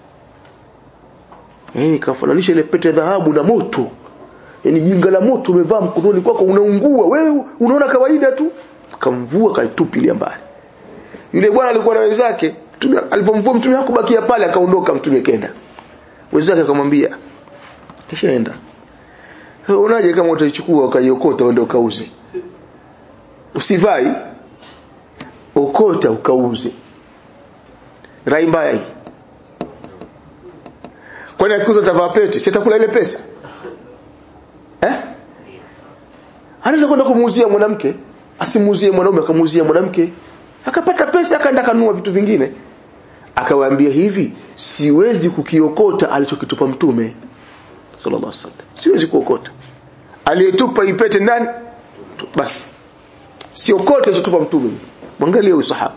eh kafananisha ile pete dhahabu na moto yani jinga la moto umevaa mkononi kwako unaungua wewe unaona kawaida tu kamvua kaitupilia mbali yule bwana alikuwa na wenzake mtume alipomvua mtume hakubakia pale akaondoka mtume kenda wenzake akamwambia kishaenda unaje kama utaichukua ukaiokota uende ukauze usivai okota ukauze rai mbaya hii kwani akiuza tavaa pete si atakula ile pesa eh anaweza kwenda kumuuzia mwanamke asimuuzie mwanaume akamuuzia mwanamke akapata pesa akaenda kanunua vitu vingine akawaambia hivi siwezi kukiokota alichokitupa mtume sallallahu alaihi wasallam siwezi kuokota aliyetupa ipete ndani basi siokote alichotupa mtume mwangalie huyu sahaba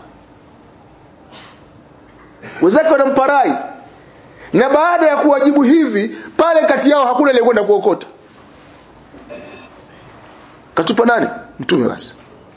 wenzake wanamparai na baada ya kuwajibu hivi pale kati yao hakuna aliyekwenda kuokota katupa nani mtume basi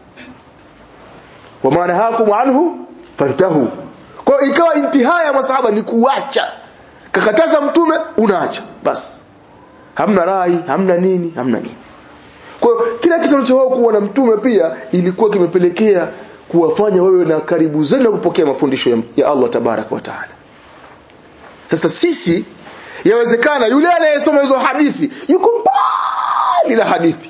wa maana hakum anhu fantahu kwa ikawa intihaya ya masahaba ni kuacha kakataza mtume unaacha basi hamna rai hamna nini hamna nini kwa hiyo kila kitu cha wao kuwa na mtume pia ilikuwa kimepelekea kuwafanya wewe na karibu zaidi na kupokea mafundisho ya, ya Allah tabarak wa taala sasa sisi yawezekana yule anayesoma hizo hadithi yuko mbali na hadithi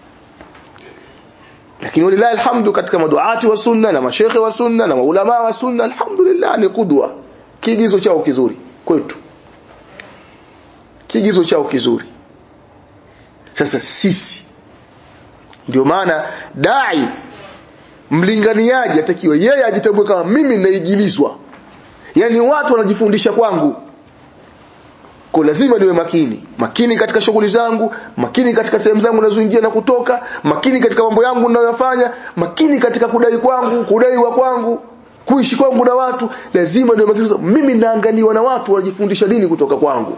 lakini walilahi alhamdu katika maduati wa sunna na mashekhe wa sunna na maulama wa sunna alhamdulillah ni kudwa kiigizo chao kizuri kwetu kiigizo chao kizuri sasa sisi ndio maana dai mlinganiaji atakiwa yeye ajitambue kama mimi naigilizwa yani watu wanajifundisha kwangu kwa lazima niwe makini makini katika shughuli zangu makini katika sehemu zangu nazoingia na kutoka makini katika mambo yangu ninayofanya makini katika kudai kwangu kudaiwa kwangu kuishi kwangu na watu lazima niwe makini mimi naangaliwa na watu wanajifundisha dini kutoka kwangu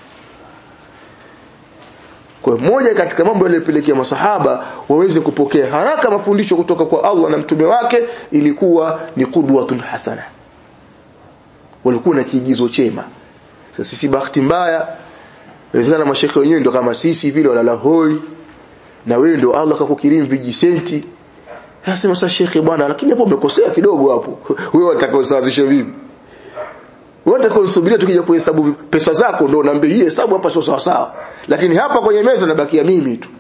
kwa moja katika mambo yaliyopelekea masahaba waweze kupokea haraka mafundisho kutoka kwa Allah na mtume wake ilikuwa ni qudwatun hasana walikuwa na kiigizo chema sasa sisi bahati mbaya wezekana mashekhe wenyewe ndio kama sisi vile walala hoi na wewe ndio Allah akakukirimu vijisenti sasa sasa shekhe bwana lakini hapo umekosea kidogo hapo wewe unataka usawazishe vipi wewe unataka usubiria tukija kuhesabu pesa zako ndio unaambia hii hesabu hapa sio sawa sawa lakini hapa kwenye meza nabakia mimi tu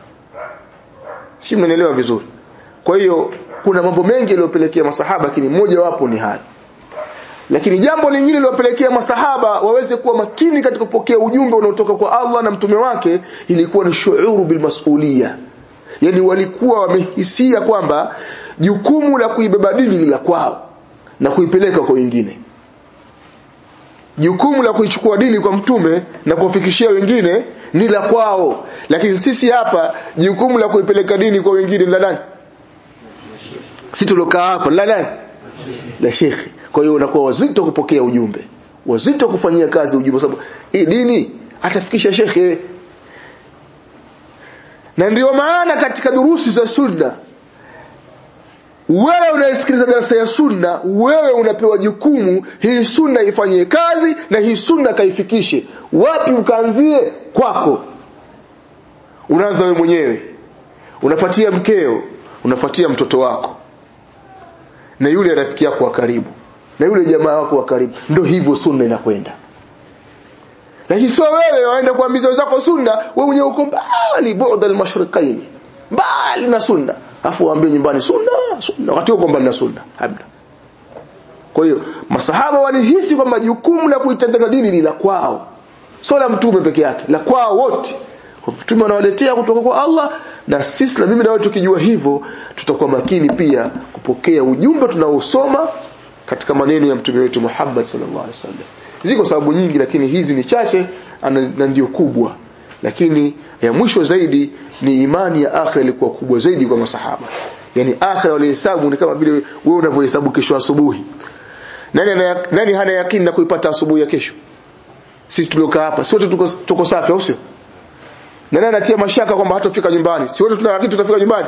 si mnaelewa vizuri kwa hiyo kuna mambo mengi yaliyopelekea masahaba lakini mmoja wapo ni haya lakini jambo lingine lilopelekea masahaba waweze kuwa makini katika kupokea ujumbe unaotoka kwa Allah na mtume wake ilikuwa ni shuuru bil mas'uliyya yani walikuwa wamehisia kwamba jukumu la kuibeba dini ni la kwao na kuipeleka kwa wengine jukumu la kuichukua dini kwa mtume na kuwafikishia wengine ni la kwao lakini sisi hapa jukumu la kuipeleka dini kwa wengine ni la nani sisi tulokaa hapa la nani la shekhi kwa hiyo unakuwa wazito kupokea ujumbe wazito kufanyia kazi ujumbe sababu hii dini atafikisha shekhe na ndio maana katika durusi za sunna wewe unayesikiliza darasa ya sunna wewe unapewa jukumu hii sunna ifanyie kazi na hii sunna kaifikishe wapi ukaanzie kwako unaanza wewe mwenyewe unafuatia mkeo unafuatia mtoto wako na yule rafiki yako wa karibu na yule jamaa wako wa karibu ndio hivyo sunna inakwenda lakini sio wewe waenda kuambiza wenzako sunna wewe mwenyewe uko mbali bu'd al-mashriqain mbali na sunna afu waambie nyumbani sunna sunna wakati uko mbali na sunna hamna kwa hiyo masahaba walihisi kwamba jukumu la kuitangaza dini ni la kwao sio la mtume peke yake la kwao wote mtume anawaletea kutoka kwa Allah na sisi na mimi na wewe tukijua hivyo tutakuwa makini pia kupokea ujumbe tunaosoma katika maneno ya mtume wetu Muhammad sallallahu alaihi wasallam ziko sababu nyingi lakini hizi ni chache na ndio kubwa lakini ya mwisho zaidi ni imani ya akhira ilikuwa kubwa zaidi kwa masahaba yani akhira walihesabu ni kama vile wewe unavyohesabu kesho asubuhi nani ana, nani hana yakini na kuipata asubuhi ya kesho sisi tuliokaa hapa sote tuko tuko safi au sio nani anatia mashaka kwamba hatafika nyumbani si wote tuna yakini tutafika nyumbani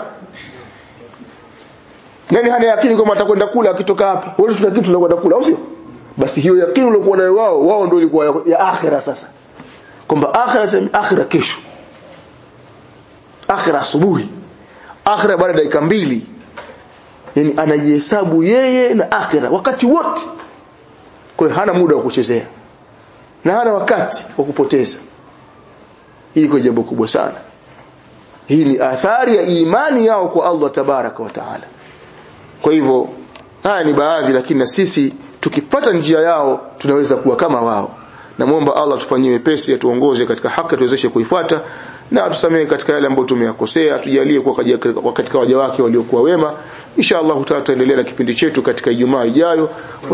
nani hana yakini kwamba atakwenda kula akitoka hapa wote tuna kitu tunakwenda kula au sio basi hiyo yakini uliokuwa nayo wao wao ndio ilikuwa ya, ya akhira sasa kwamba akhira sema akhira kesho akhira asubuhi akhira baada ya dakika mbili yani anajihesabu yeye na akhira wakati wote kwa hiyo hana muda wa kuchezea na hana wakati wa kupoteza hii kwa jambo kubwa sana hii ni athari ya imani yao kwa Allah tabaraka wa taala kwa hivyo haya ni baadhi lakini na sisi tukipata njia yao tunaweza kuwa kama wao namwomba Allah tufanyie wepesi atuongoze katika haki tuwezeshe kuifuata na atusamehe katika yale ambayo tumeyakosea tujalie kuwa katika waja wake waliokuwa wema insha Allah tutaendelea na kipindi chetu katika Ijumaa ijayo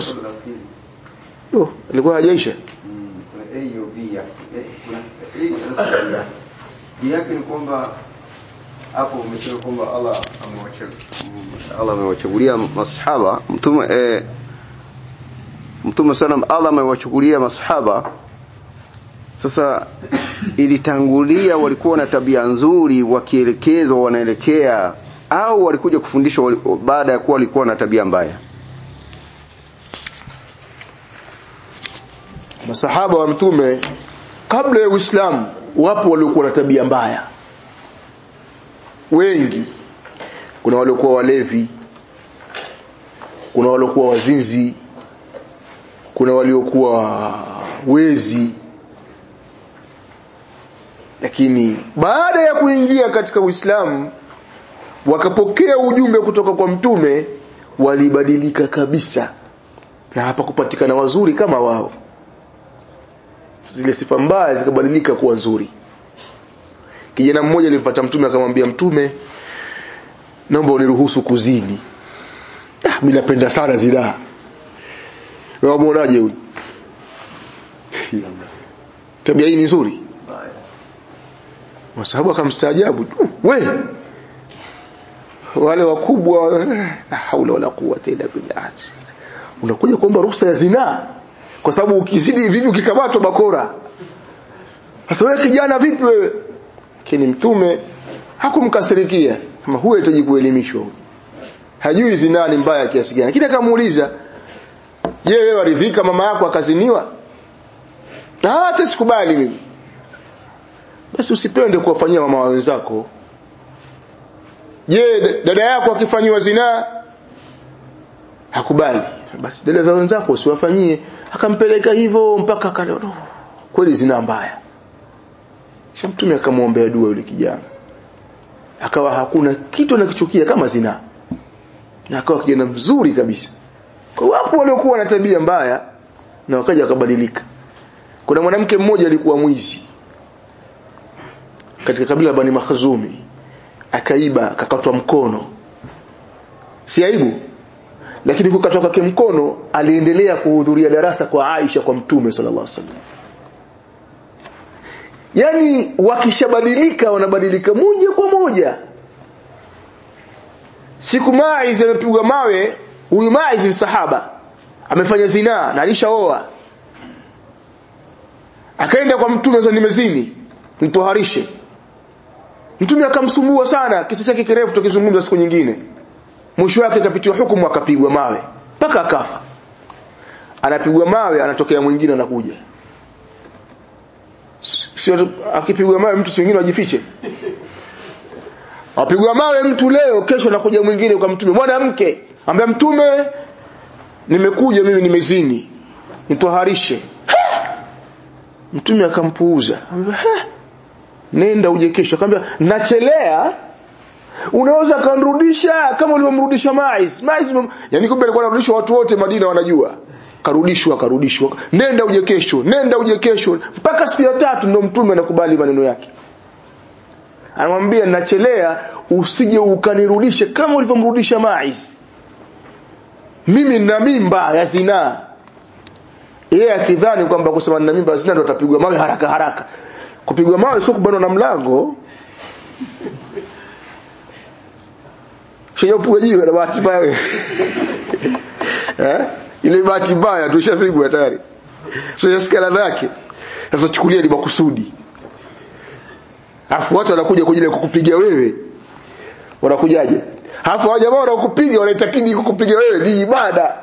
oh ilikuwa hajaisha yake ni kwamba hapo umesema kwamba Allah Allah amewachagulia masahaba mtume eh, mtume sana Allah amewachukulia masahaba sasa ilitangulia walikuwa na tabia nzuri wakielekezwa wanaelekea au walikuja kufundishwa baada ya kuwa walikuwa na tabia mbaya masahaba wa mtume kabla ya Uislamu wapo waliokuwa na tabia mbaya wengi kuna waliokuwa walevi kuna waliokuwa wazinzi kuna waliokuwa wezi lakini baada ya kuingia katika Uislamu wakapokea ujumbe kutoka kwa mtume walibadilika kabisa na hapa kupatikana wazuri kama wao zile sifa mbaya zikabadilika kuwa nzuri kijana mmoja alimpata mtume akamwambia mtume naomba uniruhusu kuzini ah mimi napenda sana zina wewe muonaje huyu tabia hii ni nzuri masahabu akamstaajabu we wale wakubwa haula wala quwwata illa billah unakuja kuomba ruhusa ya zinaa kwa sababu ukizidi vipi ukikamatwa bakora sasa wewe kijana vipi wewe lakini mtume hakumkasirikia kama huyo hitaji kuelimishwa hajui zinaa ni mbaya kiasi gani lakini akamuuliza je wewe waridhika mama yako akaziniwa hata sikubali mimi basi usipende kuwafanyia mama wenzako je dada yako akifanyiwa zinaa hakubali basi dada za wenzako usiwafanyie akampeleka hivyo mpaka akalo kweli zina mbaya kisha mtume akamwombea dua yule kijana akawa hakuna kitu anakichukia kama zina na akawa kijana mzuri kabisa kwa wapo waliokuwa na tabia mbaya na wakaja wakabadilika kuna mwanamke mmoja alikuwa mwizi katika kabila Bani Makhzumi akaiba akakatwa mkono si aibu lakini kukatwa kwake mkono aliendelea kuhudhuria darasa kwa Aisha kwa mtume sallallahu alaihi wasallam yani wakishabadilika wanabadilika moja kwa moja siku Maiz amepigwa mawe huyu Maiz ni sahaba amefanya zinaa na alishaoa akaenda kwa mtume sasa nimezini nitoharishe mtume akamsumbua sana kisa chake kirefu tukizungumza siku nyingine mwisho wake kapitiwa hukumu akapigwa mawe mpaka akafa anapigwa mawe anatokea mwingine anakuja sio akipigwa mawe mtu mwingine ajifiche apigwa mawe mtu leo kesho anakuja mwingine kwa mtume mwanamke ambaye mtume nimekuja mimi nimezini nitoharishe mtume akampuuza nenda uje kesho akamwambia nachelea unaweza kanrudisha kama ulivyomrudisha Mais Mais yani kumbe alikuwa anarudishwa watu wote Madina wanajua karudishwa karudishwa nenda uje kesho nenda uje kesho mpaka siku ya tatu ndo mtume anakubali maneno yake anamwambia nachelea usije ukanirudishe kama ulivyomrudisha Mais mimi nina mimba ya zinaa yeye akidhani kwamba kusema nina mimba ya zinaa ndo atapigwa mawe haraka haraka kupigwa mawe sio kubanwa na mlango Shia jiwe na bahati mbaya. eh? Ile bahati mbaya tushapigwa tayari. Sio skala zake. Sasa chukulia ni makusudi. Alafu watu wanakuja kwa ajili ya kukupiga wewe. Wanakujaje? Alafu hao jamaa wanakupiga wanaitakidi kukupiga wewe ni ibada.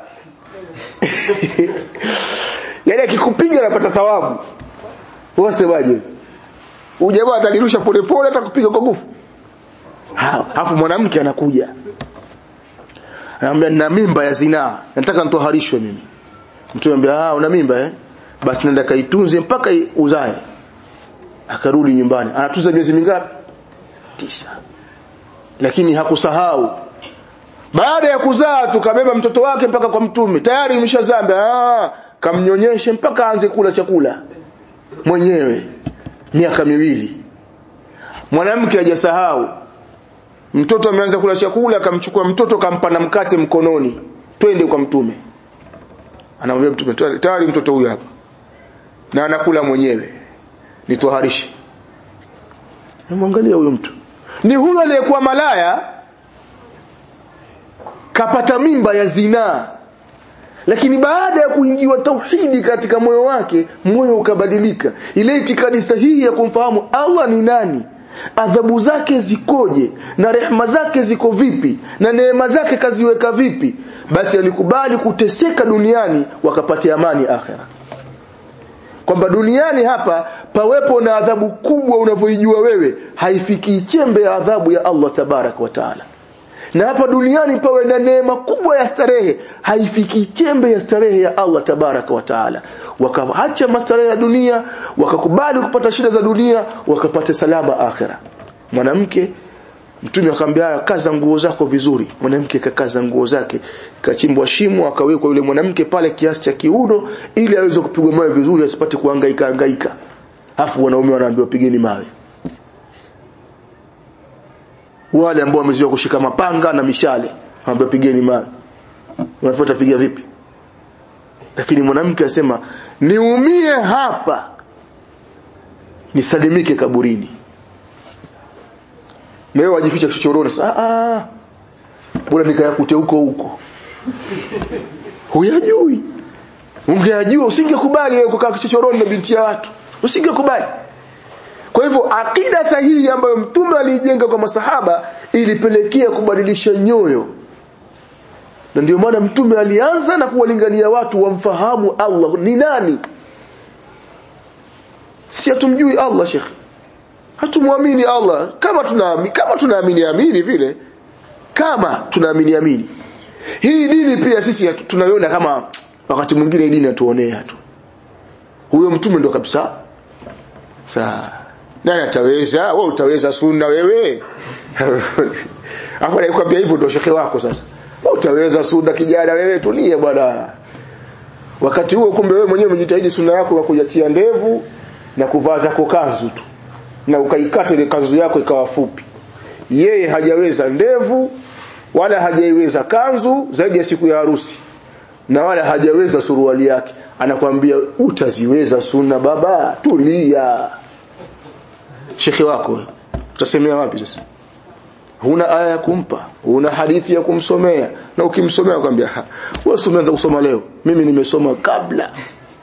Yaani akikupiga anapata thawabu. Wasemaje? Huyu jamaa atalirusha polepole atakupiga kwa nguvu. Alafu mwanamke anakuja. Anamwambia nina mimba ya zinaa. Nataka nitoharishwe mimi. Mtume anambia ah una mimba eh? Basi nenda kaitunze mpaka uzae. Akarudi nyumbani. Anatunza miezi mingapi? Tisa. Lakini hakusahau. Baada ya kuzaa tukabeba mtoto wake mpaka kwa mtume. Tayari imeshazamba. Ah, kamnyonyeshe mpaka aanze kula chakula mwenyewe. Miaka miwili. Mwanamke hajasahau mtoto ameanza kula chakula akamchukua mtoto kampa na mkate mkononi twende kwa mtume anamwambia mtume tayari mtoto huyu hapa na anakula mwenyewe nitoharishe namwangalia huyo mtu ni huyo aliyekuwa malaya kapata mimba ya zinaa lakini baada ya kuingiwa tauhidi katika moyo wake moyo ukabadilika ile itikadi sahihi ya kumfahamu Allah ni nani adhabu zake zikoje na rehema zake ziko vipi na neema zake kaziweka vipi basi alikubali kuteseka duniani wakapatia amani akhera kwamba duniani hapa pawepo na adhabu kubwa unavyoijua wewe haifiki chembe ya adhabu ya Allah tabarak wa taala na hapa duniani pawe na neema kubwa ya starehe haifiki chembe ya starehe ya Allah tabaraka wa taala wakaacha mastarehe ya dunia wakakubali kupata shida za dunia wakapata salama akhira mwanamke mtume akamwambia kaza nguo zako vizuri mwanamke kakaza nguo zake kachimbwa shimo akawekwa yule mwanamke pale kiasi cha kiuno ili aweze kupigwa mawe vizuri asipate kuhangaika hangaika afu wanaume wanaambiwa pigeni mawe wale ambao wamezoea kushika mapanga na mishale wanaambiwa pigeni mawe unafuata piga vipi lakini mwanamke asema niumie hapa nisalimike kaburini leo wajificha kichochoroni ah ah bora nikayakute huko huko huyajui ungeyajua usingekubali wewe kukaa kichochoroni na binti ya watu usingekubali kwa hivyo akida sahihi ambayo mtume aliijenga kwa masahaba ilipelekea kubadilisha nyoyo na ndio maana mtume alianza na kuwalingania watu wamfahamu Allah ni nani si hatumjui Allah shekhi hatumwamini Allah kama tunaamini kama tunaamini amini vile kama tunaamini amini hii dini pia sisi tunaiona kama wakati mwingine hii dini atuonea tu huyo mtume ndo kabisa saa nani ataweza wewe utaweza sunna wewe hapo naikwambia hivyo ndo shekhe wako sasa wewe utaweza sunna kijana wewe tulie bwana wakati huo kumbe wewe mwenyewe umejitahidi sunna yako ya kujiachia ndevu na kuvaa zako kanzu tu na ukaikata ile kanzu yako ikawa fupi yeye hajaweza ndevu wala hajaiweza kanzu zaidi ya siku ya harusi na wala hajaweza suruali yake anakwambia utaziweza sunna baba tulia shekhi wako utasemea wapi sasa huna aya ya kumpa huna hadithi ya kumsomea na ukimsomea akwambia wewe umeanza kusoma leo mimi nimesoma kabla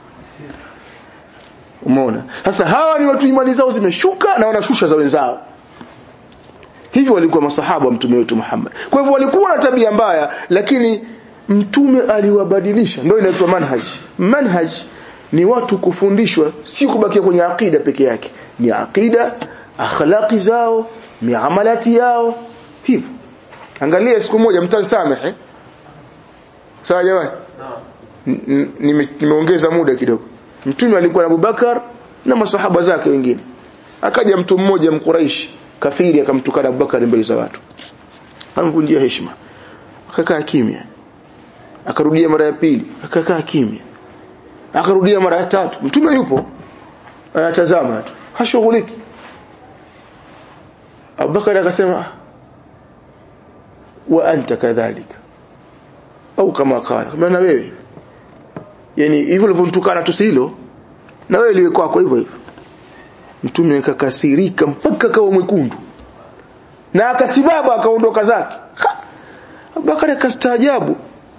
umeona sasa hawa ni watu imani zao zimeshuka na wanashusha za wenzao hivyo walikuwa masahaba wa mtume wetu Muhammad kwa hivyo walikuwa na tabia mbaya lakini mtume aliwabadilisha ndio inaitwa manhaj manhaj ni watu kufundishwa si kubakia kwenye akida peke yake ni akida akhlaqi zao miamalati yao hivyo angalia siku moja mtansamehe sawa jamani nimeongeza muda kidogo mtume alikuwa na Abubakar na masahaba zake wengine akaja mtu mmoja mkuraishi kafiri akamtukana Abubakar mbele za watu amvunjia heshima akakaa kimya akarudia mara ya pili akakaa kimya akarudia mara ya tatu mtume yupo anatazama tu hashughuliki Abubakar akasema wa anta kadhalika au kama qala kama na wewe yani hivyo ulivyomtukana tu hilo na wewe liwe kwako hivyo hivyo mtume akakasirika mpaka kawa mwekundu na akasimama akaondoka zake Abubakar akastaajabu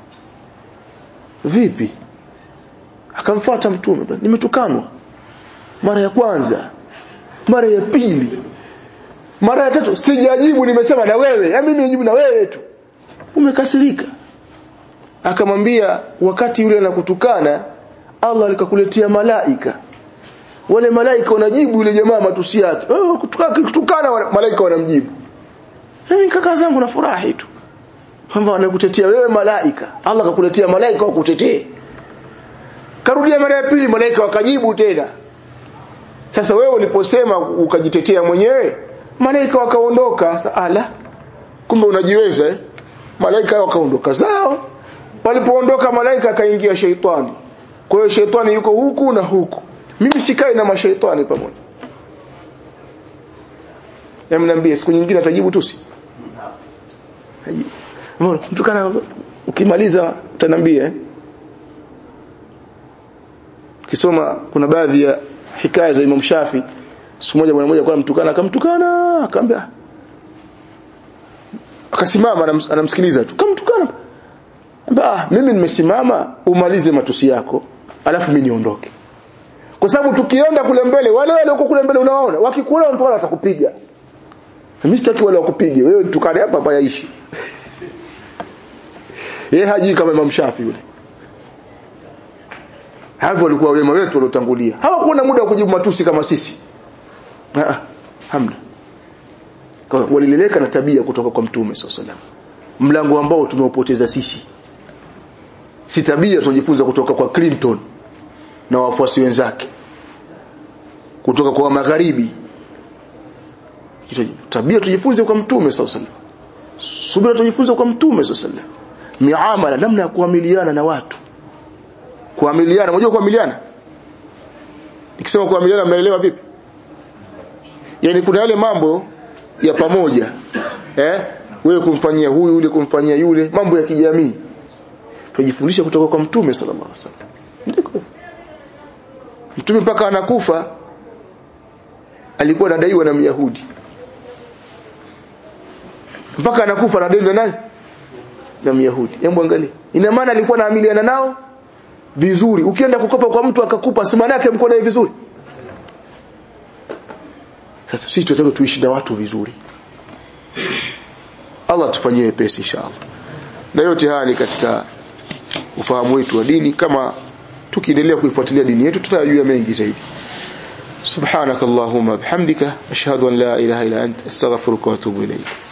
vipi akamfuata mtume nimetukanwa mara ya kwanza mara ya pili mara ya tatu sijajibu nimesema na wewe ya mimi nijibu na wewe tu umekasirika akamwambia wakati yule anakutukana Allah alikakuletea malaika wale malaika wanajibu yule jamaa matusi yake oh kutukana kutukana malaika wanamjibu mimi kaka zangu na furahi tu kwamba wanakutetea wewe malaika Allah akakuletea malaika wakutetee karudia mara ya pili malaika wakajibu tena sasa wewe uliposema ukajitetea mwenyewe malaika wakaondoka ala kumbe unajiweza eh? malaika wakaondoka zao walipoondoka malaika akaingia sheitani kwa hiyo sheitani yuko huku na huku mimi sikai na mashaitani pamoja Yamniambie siku nyingine atajibu tusi. Mbona mtu kana ukimaliza utaniambia eh? Kisoma kuna baadhi ya hikaya za Imam Shafi siku moja bwana mmoja kwa mtukana akamtukana akamwambia akasimama anamsikiliza tu kamtukana ah mimi nimesimama umalize matusi yako alafu mimi niondoke kwa sababu tukienda kule mbele wale wale huko kule mbele unawaona wakikuona mtu wala atakupiga mimi sitaki wale wakupige wewe tukane hapa hapa yaishi yeye haji kama Imam Shafi yule hapo walikuwa wema wetu waliotangulia hawakuwa na muda wa kujibu matusi kama sisi ah hamna kwa walileleka na tabia kutoka kwa mtume sallallahu mlango ambao tumeupoteza sisi si tabia tunajifunza kutoka kwa Clinton na wafuasi wenzake kutoka kwa magharibi tabia tujifunze kwa mtume sallallahu subira tujifunze kwa mtume sallallahu miamala namna ya kuamiliana na watu kuamiliana unajua kuamiliana nikisema kuamiliana mnaelewa vipi yani kuna yale mambo ya pamoja eh wewe kumfanyia huyu yule kumfanyia yule mambo ya kijamii tujifundisha kutoka kwa mtume sallallahu alaihi wasallam ndiko mtume mpaka anakufa alikuwa anadaiwa na myahudi mpaka anakufa anadaiwa na nani na myahudi hebu angalia ina maana alikuwa anaamiliana nao vizuri ukienda kukopa kwa mtu akakupa si maana yake mko naye vizuri sasa sisi tunataka tuishi na watu vizuri Allah tufanyie wepesi inshallah na yote haya ni katika ufahamu wetu wa dini kama tukiendelea kuifuatilia dini yetu tutajua mengi zaidi subhanakallahumma bihamdika ashhadu an la ilaha illa anta astaghfiruka wa atubu ilayk